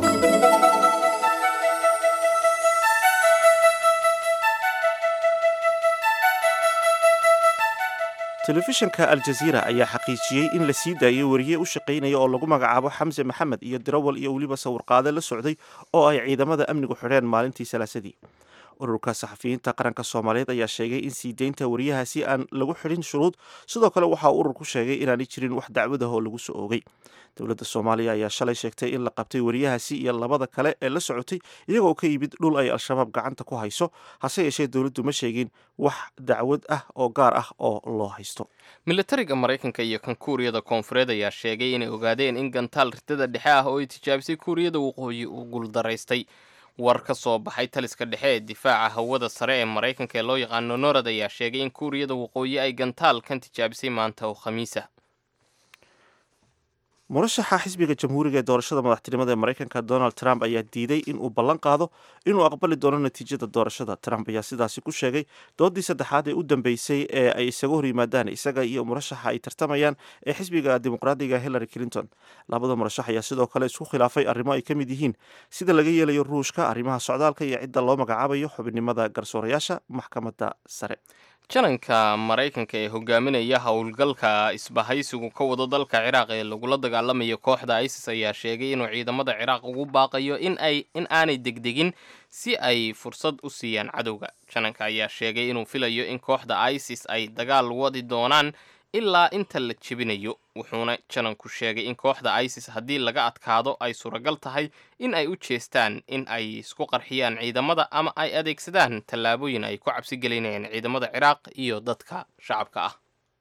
telefishinka aljaziira ayaa xaqiijiyey in la sii daayay wariye u shaqaynaya oo lagu magacaabo xamse maxamed iyo dirawal iyo weliba sawirqaade la socday oo ay ciidamada amnigu xidheen maalintii salaasadii ururka saxafiyiinta qaranka soomaaliyeed ayaa sheegay in sii deynta wariyahaasi aan lagu xidhin shuruud sidoo kale waxa uu ururku sheegay inaanay jirin wax dacwadah oo lagu soo oogay dowladda soomaaliya ayaa shalay sheegtay in la qabtay wariyahaasi iyo labada kale ee la socotay iyagoo ka yimid dhul ay al-shabaab gacanta ku hayso hase yeeshee dowladdu ma sheegin wax dacwad ah oo gaar ah oo loo haysto militariga maraykanka iyo kan kuuriyada koonfureed ayaa sheegay inay ogaadeen in gantaal ridada dhexe ah oo ay tijaabisay kuuriyada waqooyi uu guuldaraystay war ka soo baxay taliska dhexe ee difaaca hawada sare ee maraykanka ee loo yaqaano norad ayaa sheegay in kuuriyada waqooyi ay gantaal kan tijaabisay maanta oo khamiisa murashaxa xisbiga jamhuuriga ee doorashada madaxtinimada ee maraykanka donald trump ayaa diiday in uu ballan qaado inuu aqbali doono natiijada doorashada trump ayaa sidaasi ku sheegay doodii saddexaad ee u dambeysay ee ay isaga hor yimaadaan isaga iyo murashaxa ay tartamayaan ee xisbiga dimuqraadiga hillary clinton labada murashax ayaa sidoo kale isku khilaafay arrimo ay ka mid yihiin sida laga yeelayo ruushka arrimaha socdaalka iyo cidda loo magacaabayo xubinimada garsoorayaasha maxkamadda sare jananka maraykanka ee hogaaminaya howlgalka isbahaysigu ka wado dalka ciraaq ee lagula dagaalamayo kooxda isis ayaa sheegay inuu ciidamada ciraaq ugu baaqayo in ay in aanay degdegin si ay fursad u siiyaan cadowga jananka ayaa sheegay inuu filayo in kooxda isis ay dagaal wadi doonaan ilaa inta la jebinayo wuxuuna jananku sheegay in kooxda isis haddii laga adkaado ay suuragal tahay in ay u jeestaan in ay isku qarxiyaan ciidamada ama ay adeegsadaan tallaabooyin ay ku cabsi gelinayaan ciidamada ciraaq iyo dadka shacabka ah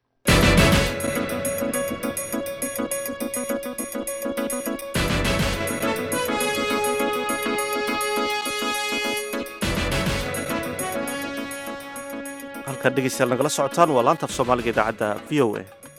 halkaad dhegeystayaal nagala socotaan waa laanta af soomaaliga idaacadda v o a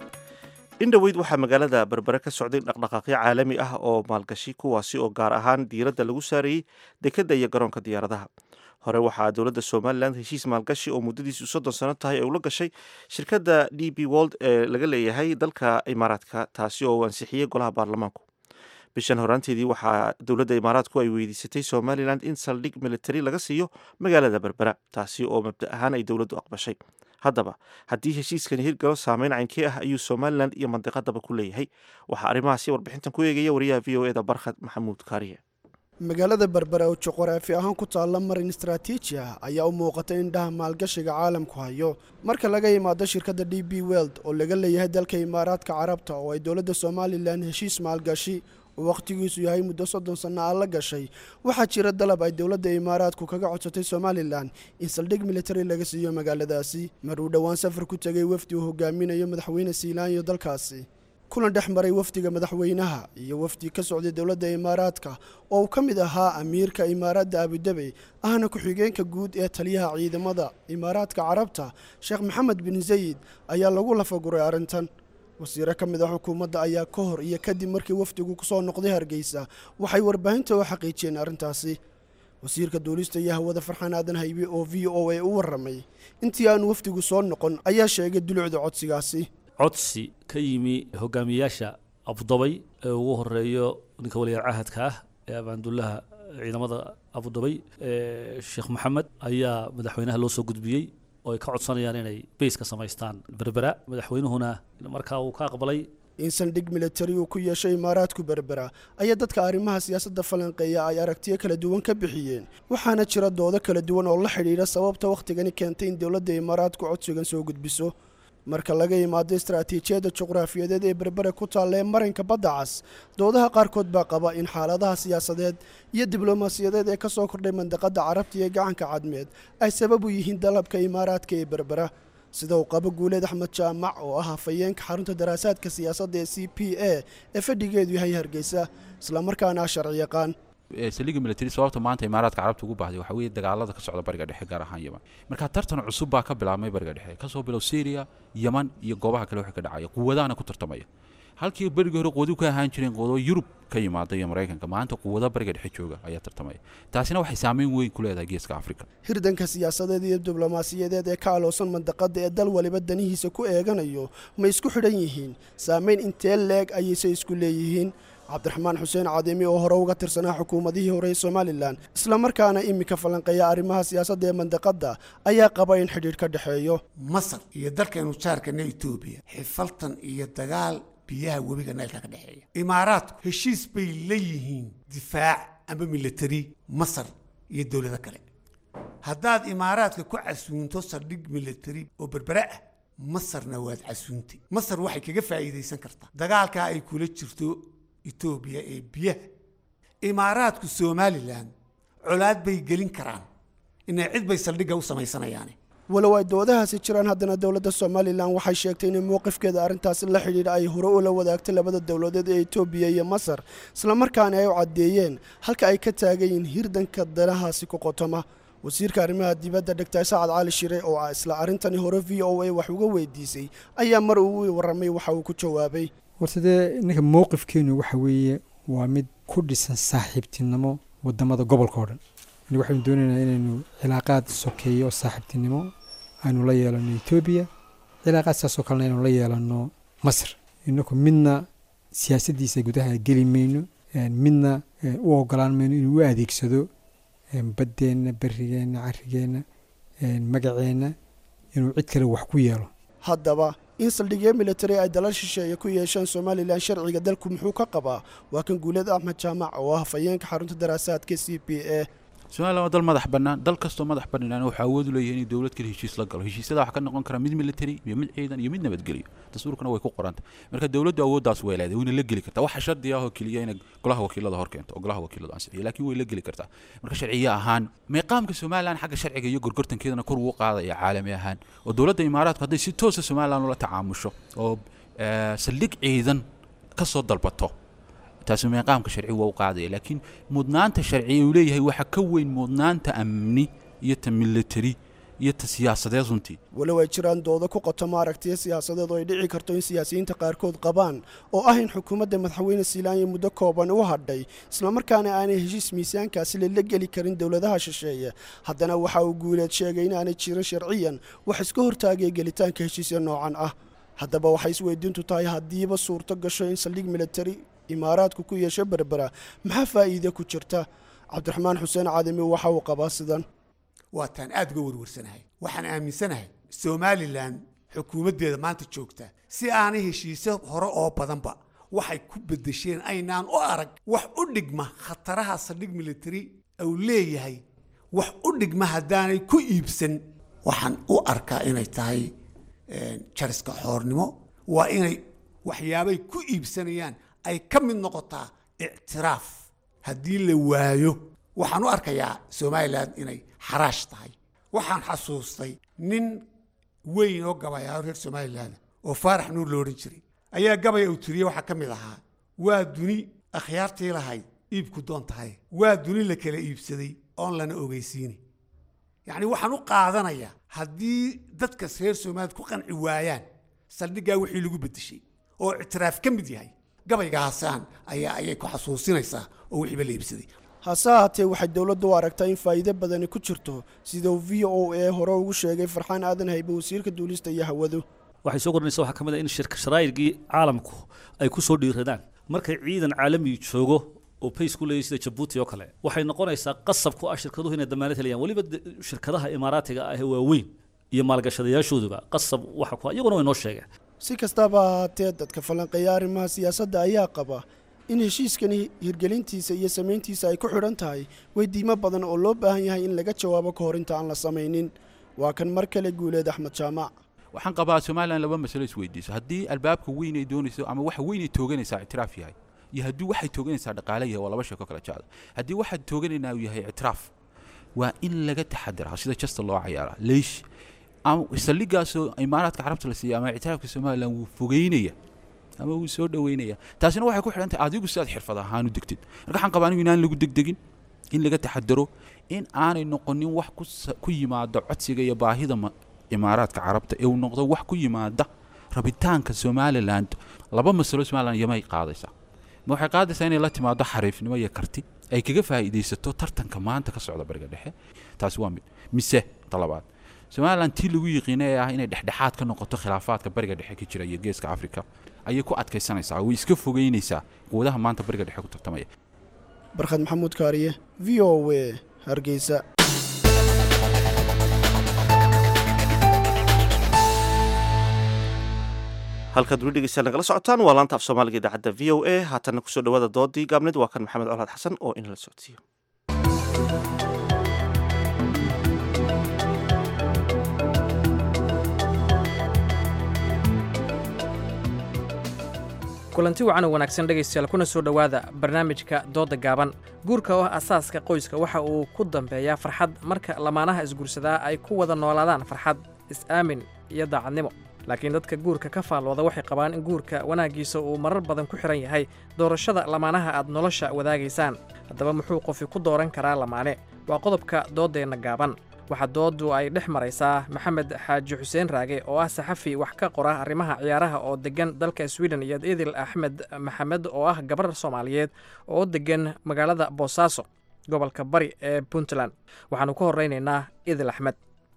in dhoweyd waxaa magaalada berbere ka socday dhaqdhaqaaqyo caalami ah oo maalgashi kuwaasi oo gaar ahaan diiradda lagu saarayey dekedda iyo garoonka diyaaradaha hore waxaa dowladda somalilan heshiis maalgashi oo muddadiisu soddon sano tahay ay ula gashay shirkadda d b wold ee laga leeyahay dalka imaaraadka taasi oo uu ansixiyey golaha baarlamaanku bishan horaanteedii waxaa dowladda imaaraadku ay weydiisatay somalilan in saldhig militari laga siiyo magaalada berbera taasi oo mabda ahaan ay dowladdu aqbashay haddaba haddii heshiiskani hirgalo saameyn caynkii ah ayuu somalilan iyo mandiqadaba ku leeyahay waxaa arrimahaasi warbixintan ku eegaya wariyaha v o eda barkhad maxamuud kaariye magaalada berbere oo juquraafi ahaan ku taalla marin istraatiiji ah ayaa u muuqatay indhaha maalgashiga caalamku hayo marka laga yimaado shirkadda d b weld oo laga leeyahay dalka imaaraadka carabta oo ay dowladda somalilan heshiis maalgashi oo wakhtigiisu yahay muddo soddon sanno ah la gashay waxaa jira dalab ay dowladda imaaraadku kaga codsatay somalilan in saldhig militari laga siiyo magaaladaasi mar uu dhowaan safar ku tegay wafdi uu hogaaminayo madaxweyne siilaanyo dalkaasi kulan dhex maray wafdiga madaxweynaha iyo wafdi ka socday dowladda imaaraadka oo uu ka mid ahaa amiirka imaaradda abudabey ahna ku-xigeenka guud ee taliyaha ciidamada imaaraadka carabta sheekh maxamed bin zayid ayaa lagu lafaguray arrintan wasiiro ka mid ah xukuumadda ayaa ka hor iyo kadib markii wafdigu kusoo noqday hargeysa waxay warbaahinta u xaqiijiyeen arrintaasi wasiirka duulista iyo hawada farxaan aadan haybe oo v o a u warramay intii aanu wafdigu soo noqon ayaa sheegay dulucda codsigaasi codsi ka yimi hogaamiyayaasha abudabay ee ugu horeeyo ninka waliyaal cahadka ah ee abaandullaha ciidamada abudabay sheekh maxamed ayaa madaxweynaha loo soo gudbiyey oo ay ka codsanayaan inay bayska samaystaan berbera madaxweynuhuna markaa uu ka aqbalay in saldhig militari uu ku yeeshay imaaraadku berbera ayaa dadka arrimaha siyaasadda falanqeeya ay aragtiyo kala duwan ka bixiyeen waxaana jira doodo kala duwan oo la xidhiidha sababta wakhtigani keentay in dowladda imaaraadku codsigan soo gudbiso marka laga yimaado istaraatiijiyadda juqraafiyadeed ee berbere ku taalla ee marinka badda cas doodaha qaarkood baa qaba in xaaladaha siyaasadeed iyo diblomaasiyadeed ee ka soo kordhay mandaqadda carabta iyo gacanka cadmeed ay sabab u yihiin dalabka imaaraadka ee berbera sida uu qabo guuleed axmed jaamac oo ah hafayeenka xarunta daraasaadka siyaasadda ee c p a ee fadhigeedu yahay hargeysa islamarkaana ah sharci yaqaan saliga military sababta maanta imaaraadka carabta ugu baahday waxaa weeye dagaalada ka socda bariga dhexe gaar ahaan yeman marka tartan cusub baa ka bilaabmay bariga dhexe kasoo bilow syria yeman iyo goobaha kale waxa ka dhacaya quwadahana ku tartamaya halkii berigii hore quwadu ka ahaan jireen quwado yurub ka yimaada iyo maraykanka maanta quwado bariga dhexe jooga ayaa tartamaya taasina waxay saameyn weyn ku leedahay geeska afrika hirdanka siyaasadeed iyo diblomaasiyadeed ee ka aloosan mandaqada ee dal waliba danihiisa ku eeganayo ma isku xidhan yihiin saameyn intee leeg ayayse isku leeyihiin cabdiraxmaan xuseen cadiimi oo hore uga tirsanaa xukuumadihii hore ee somalilan islamarkaana iminka falanqeeya arrimaha siyaasadda ee mandaqadda ayaa qaba in xidhiidh ka dhexeeyo masar iyo dalkaynu jaarkana etoobiya xifaltan iyo dagaal biyaha webiga naylka ka dhexeeya imaaraadku heshiis bay leeyihiin difaac ama militari masar iyo dowlado kale haddaad imaaraadka ku casuunto saldhig militari oo berbere ah masarna waad casuuntay masar waxay kaga faa'iidaysan kartaa dagaalkaa ay kula jirto etoobiya ee biyaha imaaraadku somalilan colaad bay gelin karaan inay cid bay saldhigga u samaysanayaane walow ay doodahaasi jiraan haddana dowladda somalilan waxay sheegtay in mowqifkeeda arrintaasi la xidhiidha ay hore ula wadaagtay labada dowladeed ee etoobiya iyo masar islamarkaana ay u caddeeyeen halka ay ka taagan yihiin hirdanka danahaasi ku qotoma wasiirka arrimaha dibadda dhegtay sacad cali shire oo ah isla arrintani hore v o a wax uga weydiisay ayaa mar uu warramay waxa uu ku jawaabay warsadee ninka mowqifkeenu waxa weeye waa mid ku dhisan saaxiibtinimo wadamada gobolka oo dhan yani waxaynu doonaynaa inaynu cilaaqaad sokeeyo oo saaxiibtinimo aynu la yeelano etoobiya cilaaqaad saasoo kalena aynu la yeelano masar inaku midna siyaasaddiisa gudaha geli mayno midna u ogolaan mayno inuu u adeegsado baddeenna berigeenna carigeenna magaceenna inuu cid kale wax ku yeelo haddaba in saldhigyo militari ay dalal shisheeye ku yeeshaan somalilan sharciga dalku muxuu ka qabaa waa kan guuleed axmed jaamac oo ah hafayeenka xarunta daraasaadka c p a somalilan waa dal madax bannaan dal kastoo madax bannaan wuxuu awood u leeyahay inuu dowlad kale heshiis la galo heshiisyada waxaa ka noqon kara mid military iyo mid ciidan iyo mid nabadgelyo dastuurkana way ku qoranta marka dowladdu awooddaas way leedahay wayna la geli kartaa waxa shardi ah oo keliya inay golaha wakiilada hor keento oo golaha wakiiladu ansixiyo laakiin way la geli kartaa marka sharciye ahaan meeqaamka somalilan xagga sharciga iyo gorgortankeedana kor ugu qaadaya caalami ahaan oo dowladda imaaraadku hadday si toosa somalilan ula tacaamusho oo saldhig ciidan ka soo dalbato taasi meeqaamka sharci waa u qaadaya laakiin mudnaanta sharci uu leeyahay waxa ka weyn mudnaanta amni iyo ta military iyo ta siyaasadeed runtii walow ay jiraan doodo ku qotoma aragtiya siyaasadeed oo ay dhici karto in siyaasiyiinta qaarkood qabaan oo ah in xukuumadda madaxweyne siilaanya muddo kooban u hadhay islamarkaana aanay heshiis miisaankaasi lala geli karin dowladaha shisheeye haddana waxa uu guuleed sheegay in aanay jirin sharciyan wax iska hortaagaya gelitaanka heshiisya noocan ah haddaba waxay isweydiintu tahay haddiiba suurto gasho in saldhig militari imaaraadku ku yeesho berbera maxaa faa'iide ku jirta cabdiraxmaan xuseen cadimi waxa uu qabaa sidan waa taan aad uga warwarsanahay waxaan aaminsanahay somalilan xukuumaddeeda maanta joogta si aanay heshiisyo hore oo badanba waxay ku bedesheen aynaan u arag wax u dhigma khataraha saldhig military uu leeyahay wax u dhigma haddaanay ku iibsan waxaan u arkaa inay tahay jariska xoornimo waa inay waxyaabay ku iibsanayaan ay ka mid noqotaa ictiraaf haddii la waayo waxaan u arkayaa somalilan inay xaraash tahay waxaan xasuustay nin weyn oo gabayaa reer somalilan oo faarax nuur lo odhan jiray ayaa gabaya uu tiriyey waxaa ka mid ahaa waa duni akhyaartii lahayd iibku doon tahay waa duni la kala iibsaday oon lana ogeysiini yacni waxaan u qaadanayaa haddii dadkas reer somaliland ku qanci waayaan saldhiggaa wixii lagu bedeshay oo ictiraaf ka mid yahay gabaygaasaan ayaa ayay ku xasuusinaysaa oo wixiiba la iibsaday hase ahaatee waxay dowladdu u aragtaa in faa'iido badani ku jirto sida uu v o a hore ugu sheegay farxaan aadan haybe wasiirka duulista iyo hawadu waxay soo kordhinaysa waxaa ka mid ah in shirka sharaa'irgii caalamku ay ku soo dhiiradaan markay ciidan caalami joogo oo bays ku leeyahy sida jabuuti oo kale waxay noqonaysaa qasab ku ah shirkaduhu inay damaanad helayaan weliba shirkadaha imaaraatiga ah ee waaweyn iyo maalgashadayaashooduba qasab waxa ku iyaguna way noo sheegeen si kastaba ahaatee dadka falanqeeya arrimaha siyaasadda ayaa qaba in heshiiskani hirgelintiisa iyo samayntiisa ay ku xidhan tahay weydiimo badan oo loo baahan yahay in laga jawaabo ka hor inta aan la samaynin waa kan mar kale guuleed axmed jaamac waxaan qabaa somalilan laba masalo isweydiiso haddii albaabka weyn ay doonayso ama waxa weyn ay tooganaysaa ictiraaf yahay iyo haddii waxay tooganaysaa dhaqaale yahay waa laba sheeko kala jecda haddii waxaad tooganaynaa uu yahay ictiraaf waa in laga taxadiraa sida jasta loo cayaaraa leish saldhigaasoo imaaraadka carabta la siiya ama ictiraafka somalilan wuu fogeynaya ama wuu soo dhoweynaya taasina waxay ku xidhan tahay adigu sidaad xirfad ahaan u degtid marka waxaan qabaa anigu inaan lagu degdegin in laga taxadaro in aanay noqonin wax ku yimaado codsiga iyo baahida imaaraadka carabta ee uu noqdo wax ku yimaada rabitaanka somaliland laba masalo somaliland yamay qaadaysaa ma waxay qaadaysaa inay la timaado xariifnimo iyo karti ay kaga faa'iidaysato tartanka maanta ka socda bariga dhexe taasi waa mid mise talabaad somaliland tii lagu yiqiinay ee ah inay dhexdhexaad ka noqoto khilaafaadka bariga dhexe ka jira iyo geeska afrika ayay ku adkaysanaysaa way iska fogeynaysaa quwadaha maanta bariga dhexe ku tartamaya barkhad maxamuud kaariye v o a hargeysa halkaad weli dhegeystayaal nagala socotaan waa laanta af soomaaliga idaacadda v o a haatanna kusoo dhawaada doodii gaabneed waa kan maxamed colaad xasan oo inala socodsiiyo kulanti wacan oo wanaagsan dhegaystayaal kuna soo dhowaada barnaamijka doodda gaaban guurka oo ah asaaska qoyska waxa uu ku dambeeyaa farxad marka lamaanaha isguursadaa ay ku wada noolaadaan farxad is-aamin iyo daacadnimo laakiin dadka guurka ka faallooda waxay qabaan in guurka wanaaggiisa uu marar badan ku xidhan yahay doorashada lamaanaha aad nolosha wadaagaysaan haddaba muxuu qofi ku dooran karaa lamaane waa qodobka dooddeenna gaaban waxaa dooddu ay dhex maraysaa maxamed xaaji xuseen raage oo ah saxafi wax ka qora arrimaha ciyaaraha oo deggan dalka sweden iyo idil axmed maxamed oo ah gabar soomaaliyeed oo deggan magaalada boosaaso gobolka bari ee puntland waxaanu ka horeynaynaa idil axmed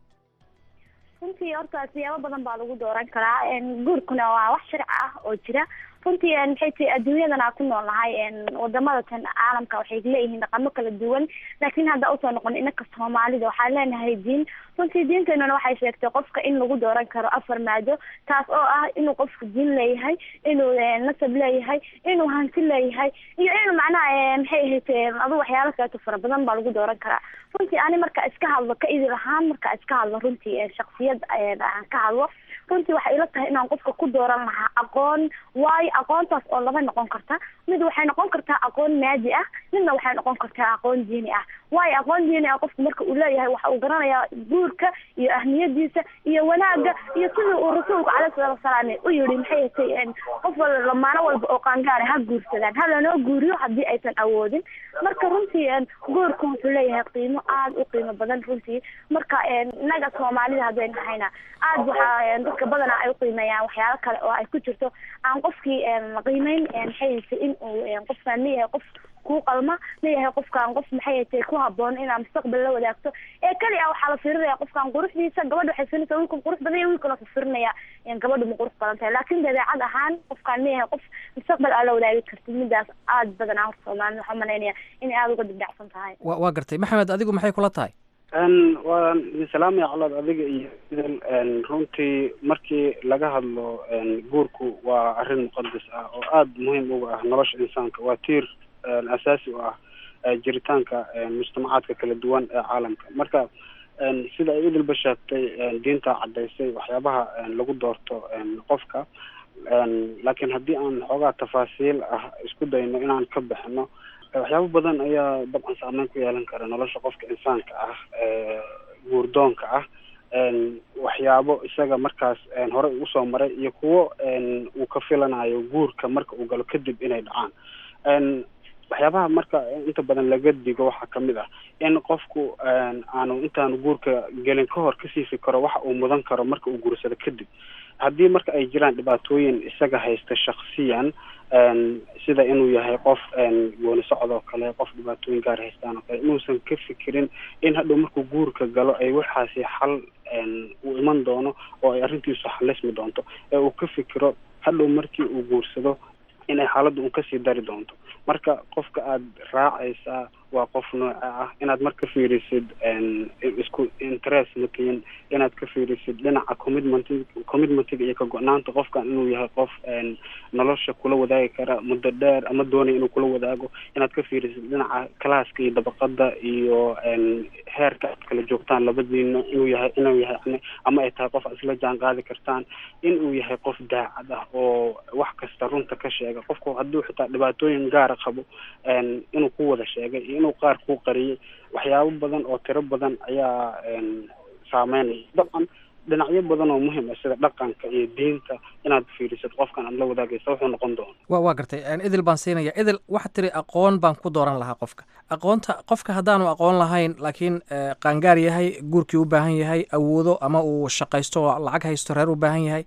runtii horta siyaabo badan baa lagu dooran karaa guurkuna waa wax sharci ah oo jira runtii maxay tahay adduunyadan aan ku noolnahay wadamada tan caalamka waxay leeyihiin dhaqamo kala duwan laakiin hadda usoo noqon inaka soomaalida waxaan leenahay diin runtii diinteenuna waxay sheegtay qofka in lagu dooran karo afar maado taas oo ah inuu qofku diin leeyahay inuu nasab leeyahay inuu hanti leeyahay iyo inuu macnaha maxay ahayd adu waxyaalo kaleeto fara badan baa lagu dooran karaa runtii ani marka iska hadlo ka idil ahaan marka iska hadlo runtii shaksiyad aan ka hadlo runtii waxay ila tahay inaan qofka ku dooran lahaa aqoon waayo aqoontaas oo laba noqon karta mid waxay noqon kartaa aqoon maadi ah midna waxay noqon kartaa aqoon diini ah waayo aqoon diini ah qofku marka uu leeyahay waxa uu garanayaa guurka iyo ahmiyadiisa iyo wanaaga iyo sidii uu rasuulku caleyhi salaatu wasalaam u yidhi maxay hatay qof wal lamaano walba oo qaangaara ha guursadaan ha lanoo guuriyo haddii aysan awoodin marka runtii guurku wuxuu leeyahay qiimo aada u qiimo badan runtii marka innaga soomaalida hadday nahayna aad waxaa dadka badanaa ay uqiimeeyaan waxyaalo kale oo ay ku jirto aan qofkii qiimeyn maxay hatay in uu qofkaan leeyahay qof kuu qalma leeyahay qofkaan qof maxay hatay ku haboon inaa mustaqbal la wadaagto ee keli ah waxaa la fiirinaya qofkaan quruxdiisa gabadha waxay fiirinaysaa wiilkan qurux badan iyo wiilkan wuxuu fiirinaya gabadha ma qurux badan tahay laakiin dabeecad ahaan qofkaan leeyahay qof mustaqbal aa la wadaagi kartid midaas aad badanaa horta soomaalida waxaa malaynaya inay aada uga dibdhacsan tahay wa waa gartay maxamed adigu maxay kula tahay waan salaamaya colaad adiga iyo idil runtii markii laga hadlo guurku waa arrin muqadas ah oo aada muhiim uga ah nolosha insaanka waa tiir asaasi u ah jiritaanka mujtamacaadka kala duwan ee caalamka marka sida ay idilba sheegtay diinta caddaysay waxyaabaha lagu doorto qofka laakiin haddii aan xoogaa tafaasiil ah isku dayno inaan ka bixino waxyaabo badan ayaa dabcan saameyn ku yeelan kara nolosha qofka insaanka ah guurdoonka ah waxyaabo isaga markaas horey usoo maray iyo kuwo uu ka filanayo guurka marka uu galo kadib inay dhacaan waxyaabaha marka inta badan laga digo waxaa kamid ah in qofku aanu intaanu guurka gelin ka hor kasii fikiro waxa uu mudan karo marka uu guursado kadib haddii marka ay jiraan dhibaatooyin isaga haysta shaksiyan sida inuu yahay qof gooni socod oo kale qof dhibaatooyin gaar haystaan oo kale inuusan ka fikirin in hadhow markuu guurka galo ay waxaasi xal uu iman doono oo ay arrintiisu xalismi doonto ee uu ka fikiro hadhow markii uu guursado inay xaaladdu un kasii dari doonto marka qofka aada raacaysaa waa qof nooca ah inaad marka fiirisid isku interest matiin inaad ka fiirisid dhinaca commitment commitmentiga iyo ka go-naanta qofkan inuu yahay qof nolosha kula wadaagi kara muddo dheer ama doonaya inuu kula wadaago inaad ka fiirisid dhinaca classka iyo dabaqada iyo heerka aad kala joogtaan labadiina inuu yahay inuu yahay yani ama ay tahay qof aad isla jaan qaadi kartaan inuu yahay qof daacad ah oo wax kasta runta ka sheega qofku hadduu xitaa dhibaatooyin gaara qabo inuu ku wada sheegay iyo inuu qaar kuu qariyay waxyaabo badan oo tiro badan ayaa saameynaya dabcan dhinacyo badan oo muhiim ah sida dhaqanka iyo diinta inaad fiirisid qofkan aad la wadaagaysa wuxuu noqon doona wa waa gartay idil baan siinaya idil waxaad tiri aqoon baan ku dooran lahaa qofka aqoonta qofka haddaanu aqoon lahayn laakiin qaangaar yahay guurkii u baahan yahay awoodo ama uu shaqaysto oo lacag haysto reer u baahan yahay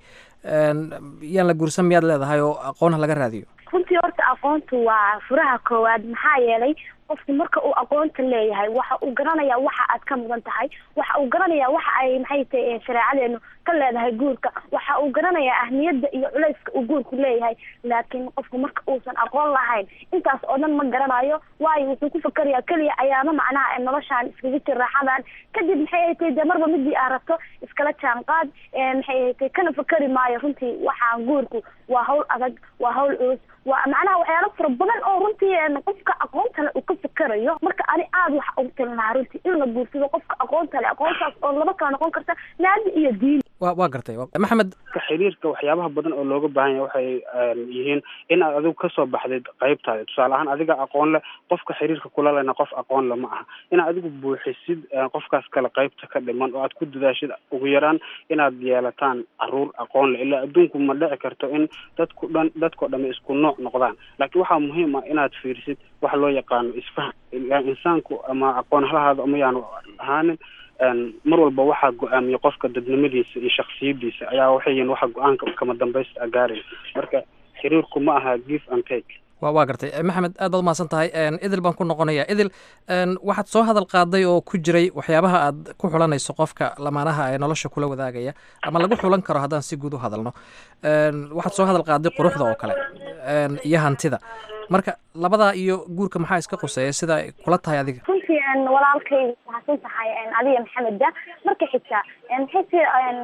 yaan la guursan miyaad leedahay oo aqoon ha laga raadiyo runtii horta aqoontu waa furaha koowaad maxaa yeelay qofku marka uu aqoonta leeyahay waxa uu garanayaa waxa aad ka mudan tahay waxa uu garanayaa waxa ay maxay tahay shareecadeenu ka leedahay guurka waxa uu garanayaa ahmiyadda iyo culayska uu guurku leeyahay laakiin qofku marka uusan aqoon lahayn intaas oo dhan ma garanayo waayo wuxuu ku fakerayaa keliya ayaama macnaha noloshaan iskaga jir raaxadan kadib maxay ay tahay dee marba midii aad rabto iskala jaanqaad maxay ay tahay kana fakeri maayo runtii waxaan guurku waa hawl adag waa hawl culus waa macnaha waxyaalo fara badan oo runtii qofka aqoontale uu ka fikerayo marka ani aada waxa ugu talin lahaa runtii in la guursado qofka aqoontale aqoontaas oo laba kala noqon karta naadi iyo diin wa waa gartay maxamed xiriirka waxyaabaha badan oo looga baahan yahay waxay yihiin in aad adigu kasoo baxdid qaybtaada tusaale ahaan adiga aqoon leh qofka xiriirka kula lena qof aqoon le ma aha inaad adigu buuxisid qofkaas kale qaybta ka dhiman oo aad ku dadaashid ugu yaraan inaad yeelataan caruur aqoon leh ilaa adduunku ma dhici karto in dadku dhan dadkao dhami isku nooc noqdaan laakiin waxaa muhiim ah inaad fiirisid waxa loo yaqaano isfahan ilaa insaanku ama aqoon halahaada ama yaanu ahaanin mar walba waxaa go-aamiya qofka dadnimadiisa iyo shaksiyadiisa ayaa waxay yihiin waxa go-aanka kama dambaysta a gaaraya marka xiriirku ma aha give and take wa waa gartay maxamed aad baad umahadsan tahay idil baan ku noqonaya idil waxaad soo hadal qaaday oo ku jiray waxyaabaha aad ku xulanayso qofka lamaanaha ee nolosha kula wadaagaya ama lagu xulan karo haddaan si guud u hadalno waxaad soo hadal qaaday quruxda oo kale iyo hantida marka labadaa iyo guurka maxaa iska quseeya sida ay kula tahay adiga runtii walaalkay mahadsan tahay adiga maxameda marka xigta maxayse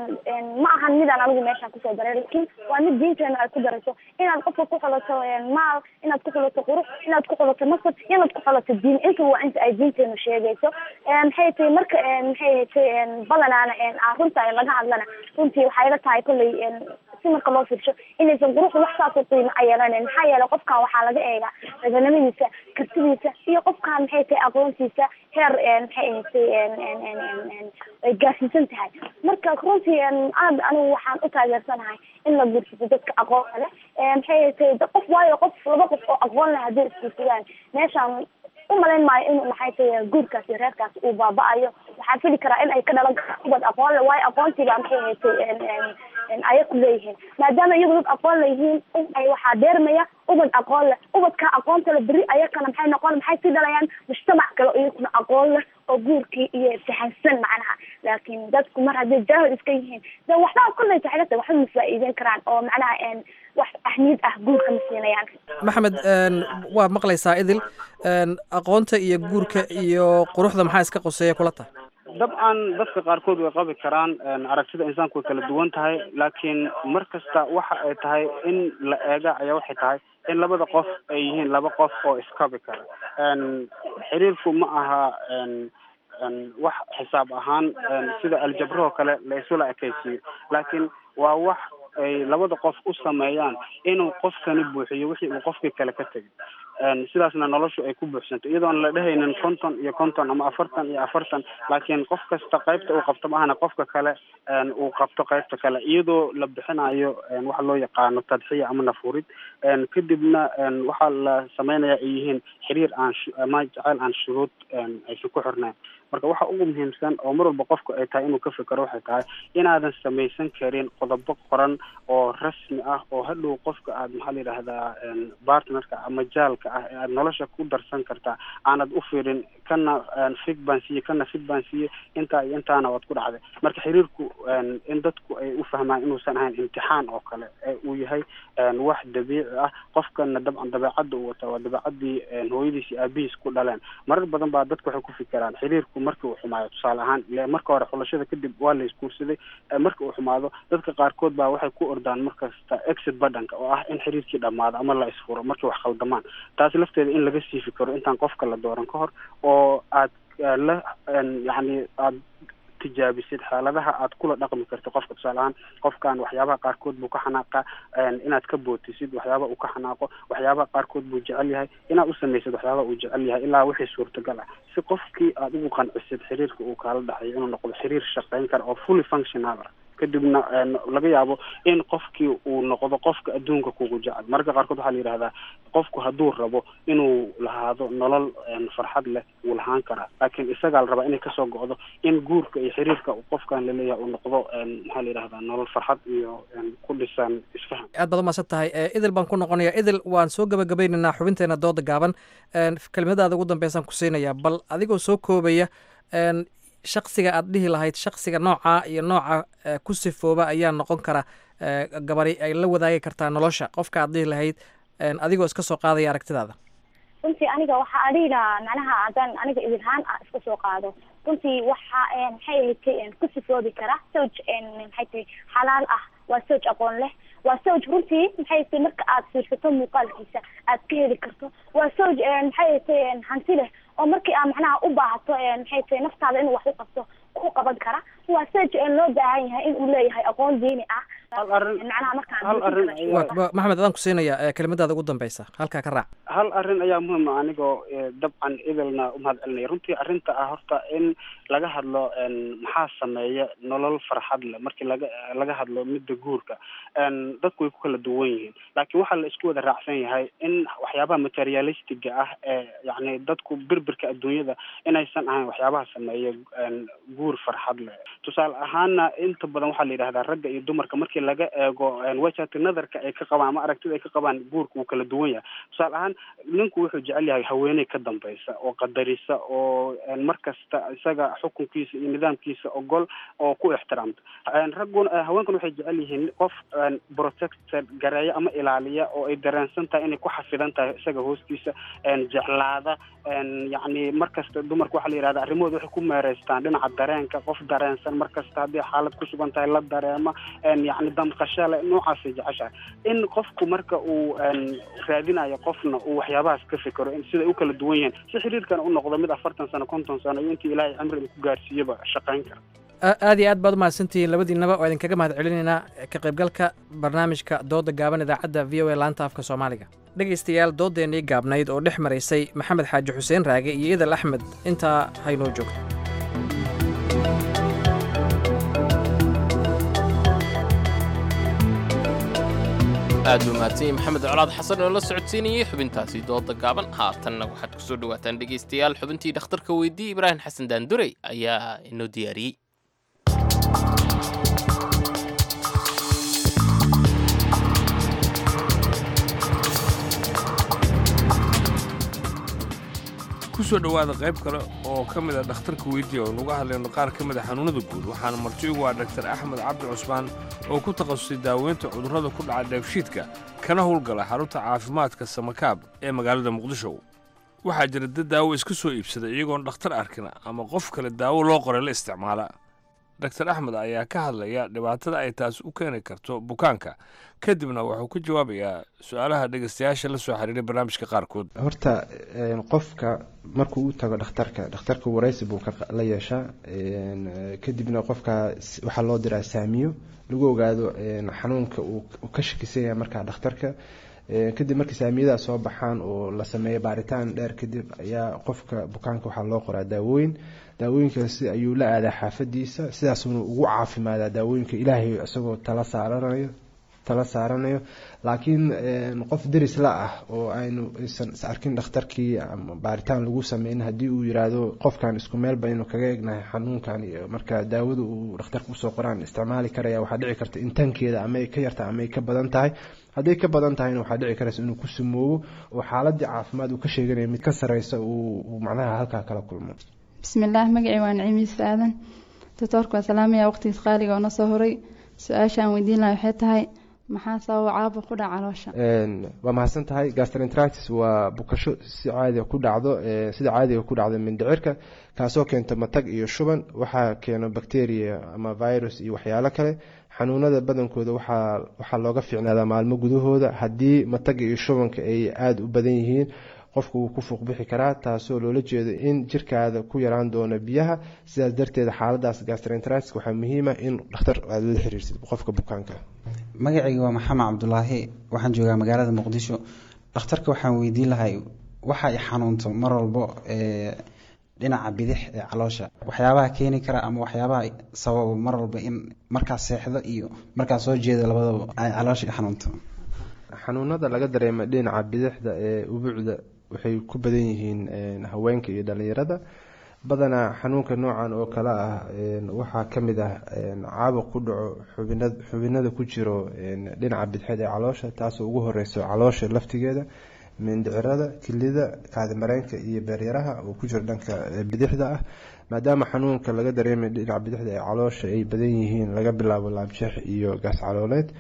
ma ahan midaan anigu meeshaan kusoo daray laakiin waa mid diinteena ay ku darayso inaad qofka ku xulato maal inaad ku xulato qurux inaad ku xulato nasab inaad ku xulato diin inta waa inta ay diinteenu sheegayso maxay tahay marka maxay tahay badanaana runta laga hadlana runtii waxay la tahay kolley si marka loo fiirsho inaysan quruxda wax saas u qiimo a yeelanen maxaa yeelay qofkan waxaa laga eegaa daganimadiisa kartidiisa iyo qofkan maxay tahay aqoontiisa heer maxay ahatay ay gaarsiisan tahay marka runtii aad anigu waxaan u taageersanahay in la guursado dadka aqoonta leh maxay ahatay qof waayo qof laba qof oo aqoon leh hadday isguursadaan meeshaan umalayn maayo inuu maxay tahay guurkaas iyo reerkaas uu baaba-ayo waxaa fili karaa in ay ka dhalan karaan ubad aqoon leh waayo aqoontiibaa maxay ahatay aya ku leeyihiin maadaama iyagu dad aqoon leyihiin ay waxaa deermaya ubad aqoon leh ubadka aqoonta le beri ayakana maxay noqon maxay sii dhalayaan mujtamac kale iyaguna aqoon leh oo guurkii iyo fahansan macnaha laakiin dadku mar hadday jaahil iska yihiin de waxbaa kolley taxilata waxba ma faa'iideyn karaan oo macnaha wax ahmiyad ah guurka ma siinayaan maxamed waad maqlaysaa idil aqoonta iyo guurka iyo quruxda maxaa iska qoseeya kula tahay dabcan dadka qaarkood way qabi karaan aragtida insaanku way kala duwan tahay laakiin mar kasta waxa ay tahay in la eega ayaa waxay tahay in labada qof ay yihiin laba qof oo iskabi kara xiriirku ma aha wax xisaab ahaan sida aljabrahoo kale la isula ekaysiiyo laakiin waa wax ay labada qof u sameeyaan inuu qofkani buuxiyo wixii uu qofkii kale ka tegay sidaasna noloshu ay ku buuxsanto iyadoon la dhehaynin konton iyo konton ama afartan iyo afartan laakiin qof kasta qaybta uu qabto maahana qofka kale uu qabto qaybta kale iyadoo la bixinayo waxa loo yaqaano tadxiya ama nafurid kadibna waxaa la sameynaya ay yihiin xiriir aan ama jaceyl aan shuruud aysan ku xirnayn marka waxa ugu muhiimsan oo mar walba qofku ay tahay inuu ka fikero waxay tahay inaadan samaysan karin qodobo qoran oo rasmi ah oo hadhow qofka aad maxaa la yidhaahdaa bartnerka ama jaalka ah ee aad nolosha ku darsan kartaa aanad u fiirin kana fig baan siiye kana fig baan siiye intaa iyo intaana waad ku dhacday marka xiriirku in dadku ay u fahmaan inuusan ahayn imtixaan oo kale ee uu yahay wax dabiici ah qofkana dabcan dabeecadda uu wataa waa dabeecadii hooyadiis iyo aabihiis ku dhaleen marar badan baa dadku waxay ku fikiraan xiriirku markii uu xumaayo tusaale ahaan ile marka hore xulashada kadib waa la isguursaday marka uu xumaado dadka qaarkood baa waxay ku ordaan markasta exit badhanka oo ah in xiriirkii dhamaado ama la isfuro markii wax khaldamaan taas lafteeda in laga sii fikiro intaan qofka la dooran ka hor oo aad la yacni aad tijaabisid xaaladaha aad kula dhaqmi karto qofka tusaale ahaan qofkan waxyaabaha qaarkood buu ka xanaaqa inaad ka bootisid waxyaabaha uu ka xanaaqo waxyaabaha qaarkood buu jecel yahay inaad u samaysid waxyaabaha uu jecel yahay ilaa wixii suurtagal ah si qofkii aad ugu qancisid xiriirka uu kaala dhexeeyo inuu noqdo xiriir shaqayn kara oo fully functional ah kadibna laga yaabo in qofkii uu noqdo qofka adduunka kugu jecel mararka qaarkood waxaa la yidhahdaa qofku hadduu rabo inuu lahaado nolol farxad leh wuu lahaan karaa laakiin isagaa la rabaa inay kasoo go'do in guurka iyo xiriirka qofkan laleeyahay uu noqdo maxaa la yidhahdaa nolol farxad iyo ku dhisan isfaham aad baad umaasan tahay idil baan ku noqonaya idil waan soo gabagabaynaynaa xubinteena dooda gaaban kelimadaada ugu dambeysaan ku siinayaa bal adigoo soo koobaya shaksiga aad dhihi lahayd shaksiga noocaa iyo nooca ku sifooba ayaa noqon kara gabari ay la wadaagi kartaa nolosha qofka aad dhihi lahayd adigoo iska soo qaadaya aragtidaada runtii aniga waxaa adhiga macnaha haddaan aniga idilhaan ah iska soo qaado runtii waxa maxay ahayd ku sifoobi kara sowj maxay tahay xalaal ah waa sowj aqoon leh waa sowj runtii maxay tahay marka aad fiirsato muuqaalkiisa aad ka heli karto waa sowj maxay tahay hanti leh oo markii aad macnaha u baahato maxay tahay naftaada inuu wax u qabto ku qaban kara waa sowj loo baahan yahay in uu leeyahay aqoon diini ah macnaha markaan maxamed adaan ku siinaya kelimadaada ugu dambeysa halkaa ka raac hal arrin ayaa muhiim ah anigoo dabcan idilna umahad celinaya runtii arrinta ah horta in laga hadlo maxaa sameeya nolol farxad leh markii laga laga hadlo midda guurka dadku way ku kala duwan yihiin laakiin waxaa la isku wada raacsan yahay in waxyaabaha materialistiga ah ee yacni dadku birbirka adduunyada inaysan ahayn waxyaabaha sameeya guur farxad leh tusaale ahaana inta badan waxaa la yidhahdaa ragga iyo dumarka markii laga eego wajhati nadarka ay ka qabaan ama aragtida ay ka qabaan guurka wuu kala duwan yahay tusaale ahaan ninku wuxuu jecel yahay haweeney ka dambaysa oo qadarisa oo mar kasta isaga xukunkiisa iyo nidaamkiisa ogol oo ku ixtiraamta ragguna haweenkan waxay jecel yihiin qof protected gareeya ama ilaaliya oo ay dareensan tahay inay ku xafidan tahay isaga hoostiisa jeclaada yacni mar kasta dumarka waxaa la yidhahda arrimahooda waxay ku meereystaan dhinaca dareenka qof dareensan mar kasta haddii xaalad ku sugan tahay la dareema yacni damqashale noocaasay jeceshahay in qofku marka uu raadinayo qofna uu waxyaabahaas ka fikero siday u kala duwan yihiin si xiriirkan u noqdo mid afartan sano konton sano iyo intii ilaahay cimri uu ku gaarsiiyaba shaqayn kara aad iyo aad baad umahadsantihiin labadiinaba oo idinkaga mahad celinaynaa ka qaybgalka barnaamijka dooda gaaban idaacadda v o a laanta afka soomaaliga dhegaystayaal doodeennii gaabnayd oo dhex maraysay maxamed xaaji xuseen raage iyo idal axmed intaa haynoo joogto aad buu mahadsan maxamed colaad xasan oo la socodsiinayay xubintaasi dooda gaaban haatanna waxaad ku soo dhawaataan dhegaystayaal xubintii dhakhtarka weydii ibraahim xasan daandurey ayaa inoo diyaariyey kusoo dhowaada qayb kale oo ka mid a dhakhtarka weydiya oo nuga hadlayno qaar ka mid a xanuunnada guud waxaana marti ugu ah dhaktar axmed cabdi cusmaan oo ku takhasusay daaweynta cudurrada ku dhaca dheefshiidka kana howlgala xarunta caafimaadka samakaab ee magaalada muqdisho waxaa jira dad daawo iska soo iibsada iyagoon dhakhtar arkin ama qof kale daawo loo qoray la isticmaala daktar axmed ayaa ka hadlaya dhibaatada ay taas u keeni karto bukaanka kadibna wuxuu ka jawaabayaa su-aalaha dhegaystayaasha la soo xiriiray barnaamijka qaarkood horta qofka markuu u tago dhakhtarka dhakhtarka waraysi buu la yeeshaa kadibna qofka waxaa loo diraa saamiyo lagu ogaado xanuunka uu ka shakisan yahay markaa dhakhtarka kadib markii saamiyadaas soo baxaan oo la sameeyo baaritaan dheer kadib ayaa qofka bukaanka waxaa loo qoraa daawooyin daawooyinkaasi ayuu la aadaa xaafadiisa sidaasuna ugu caafimaadaa daawooyinka ilaahay isagoo tala saaranayo tala saaranayo laakiin qof deris la ah oo aynu aysan is arkin dhakhtarkii ama baaritaan lagu sameyn haddii uu yiraahdo qofkan isku meel baynu kaga egnahay xanuunkan iyo marka daawada uu dhakhtarka usoo qoraan isticmaali karaya waxaa dhici karta in tankeeda ama ay ka yarta ama ay ka badan tahay hadday ka badan tahayna waxaa dhici karaysa inuu ku sumoobo oo xaaladii caafimaad uu ka sheeganaya mid ka sareysa uu macnaha halkaa kala kulmo bismillaah magacii waa niciimiis aadan doctoorku waa salaamaya waqtigiis qaaliga oo na soo horay su-aasha aan weydiin lahay waxay tahay maxaa sababa caabuq ku dhaca caloosha waa mahadsan tahay gastroenteritis waa bukasho si caadiga ku dhacdo sida caadiga ku dhacdo mindhicirka kaasoo keento matag iyo shuban waxaa keeno bacteria ama virus iyo waxyaalo kale xanuunada badankooda waxaa waxaa looga fiicnaadaa maalmo gudahooda haddii mataga iyo shubanka ay aada u badan yihiin qofka wuu ku fuuq bixi karaa taasoo loola jeedo in jirkaada ku yaraan doono biyaha sidaas darteed xaaladaas gastroenteritis waxaa muhiima in dhakhtar aada la xiriirsid qofka bukaanka magacayga waa maxamed cabdulaahi waxaan joogaa magaalada muqdisho dhakhtarka waxaan weydiin lahay waxa ay xanuunto mar walbo dhinaca bidix ee caloosha waxyaabaha keeni kara ama waxyaabaha sababa mar walba in markaas seexdo iyo markaas soo jeedo labadaba ay caloosha i xanuunto xanuunada laga dareema dhinaca bidixda ee ubuucda waxay ku badan yihiin haweenka iyo dhalinyarada badanaa xanuunka noocan oo kale ah waxaa ka mid ah caabuq ku dhaco xubina xubinada ku jiro dhinaca bidixeed ee caloosha taasoo ugu horeyso caloosha laftigeeda mindhicirada kilida kaadimareenka iyo beeryaraha oo ku jiro dhanka bidixda ah maadaama xanuunka laga dareemay dhinaca bidixda ee caloosha ay badan yihiin laga bilaabo laabjeex iyo gaas calooleed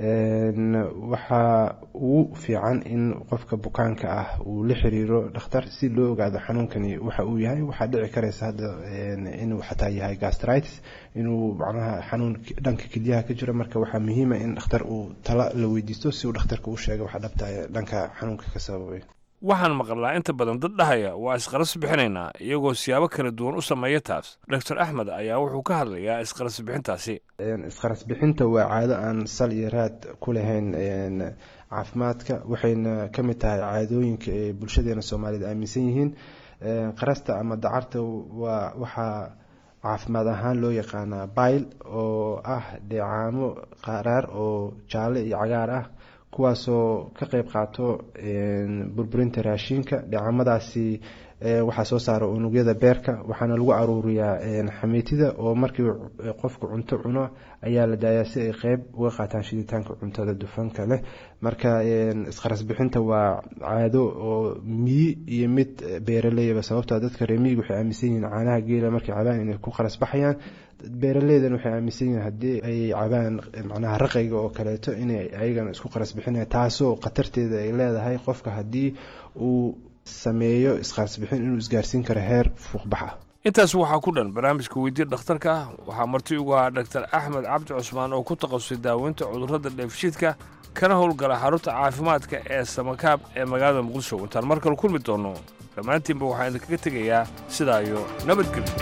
waxaa ugu fiican in qofka bukaanka ah uu la xiriiro dhakhtar si loo ogaado xanuunkani waxa uu yahay waxaa dhici karaysa hadda inuu xataa yahay gastritis inuu macnaha xanuun dhanka kelyaha ka jiro marka waxaa muhiima in dhakhtar uu tala la weydiisto si uu dhakhtarka u sheega waxa dhabta dhanka xanuunka ka sababay waxaan maqlaa inta badan dad dhahaya waa isqaras bixinaynaa iyagoo siyaabo kala duwan u sameeya taas doctor axmed ayaa wuxuu ka hadlayaa isqaras bixintaasi isqaras bixinta waa caado aan sal iyo raad ku lahayn caafimaadka waxayna ka mid tahay caadooyinka ee bulshadeena soomaaliyed aaminsan yihiin qarasta ama dacarta waa waxaa caafimaad ahaan loo yaqaanaa bayl oo ah dheecaamo qaraar oo jaalle iyo cagaar ah kuwaasoo ka qeyb qaato burburinta raashinka dheecamadaasi waxaa soo saara unugyada beerka waxaana lagu aruuriyaa xamiitida oo markii qofku cunto cuno ayaa la daayaa si ay qeyb uga qaataan shiditaanka cuntada dufanka leh marka isqaras bixinta waa caado oo miyi iyo mid beeraleyba sababtoo dadka reemiyiga waxay aaminsan yihiin caanaha geela markay cabaan inay ku qaras baxayaan beeraleydan waxay aaminsan yihiin haddii ay cabaan macnaha raqayga oo kaleeto inay ayagana isku qaras bixinaya taasoo khatarteeda ay leedahay qofka haddii uu sameeyo isqarsbixin inuu isgaarsiin karo heer fuuqbax ah intaas waxaa ku dhan barnaamijka weydiya dhakhtarka waxaa marti ugu ahaa dhaktar axmed cabdi cusmaan oo ku takhasusay daaweynta cudurrada dheefshiidka kana howlgala xarunta caafimaadka ee samakaab ee magaalada muqdisho intaan mar kale kulmi doonno dhammaantiinba waxaan idinkaga tegayaa sidaa iyo nabadgelyo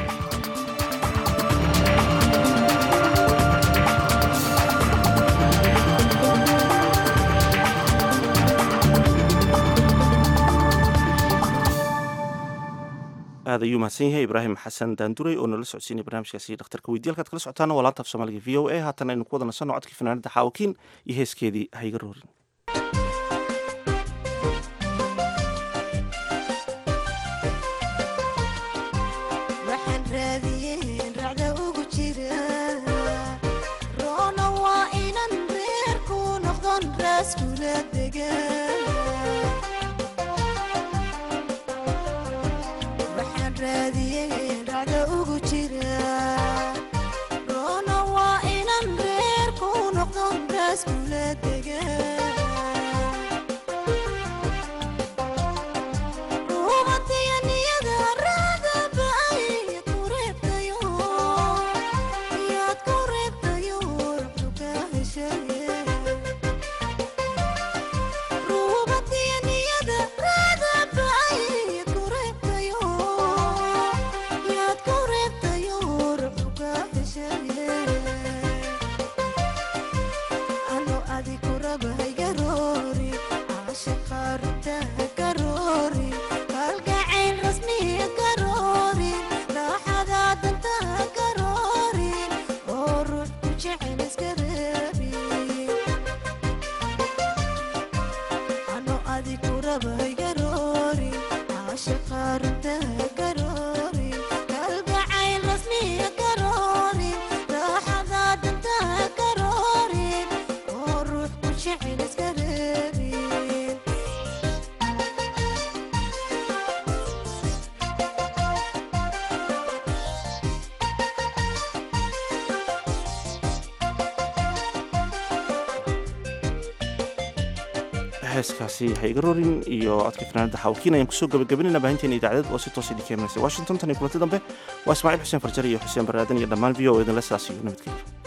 aad ayuu mahadsan yahay ibraahim xasan daanduray oo nala socodsiinay barnaamijkaasi dhakhtarka weydiya halkaad kala socotaana waa laanta af soomaaliga v o a haatan aynu ku wada nasanno codkii fanaanada xaawakiin iyo heeskeedii hayga roorin heeskaasi haygarorin iyo codka fanaanada xawkiin ayaan kusoo gabagabanayna baahinteena idaacadeed oo si toos idin keenaysa washington tan iyo kulanti dambe waa ismaaciil xuseen farjar iyo xuseen baraadan iyo dhammaan v o idinle sidaas iyo nabadgelyo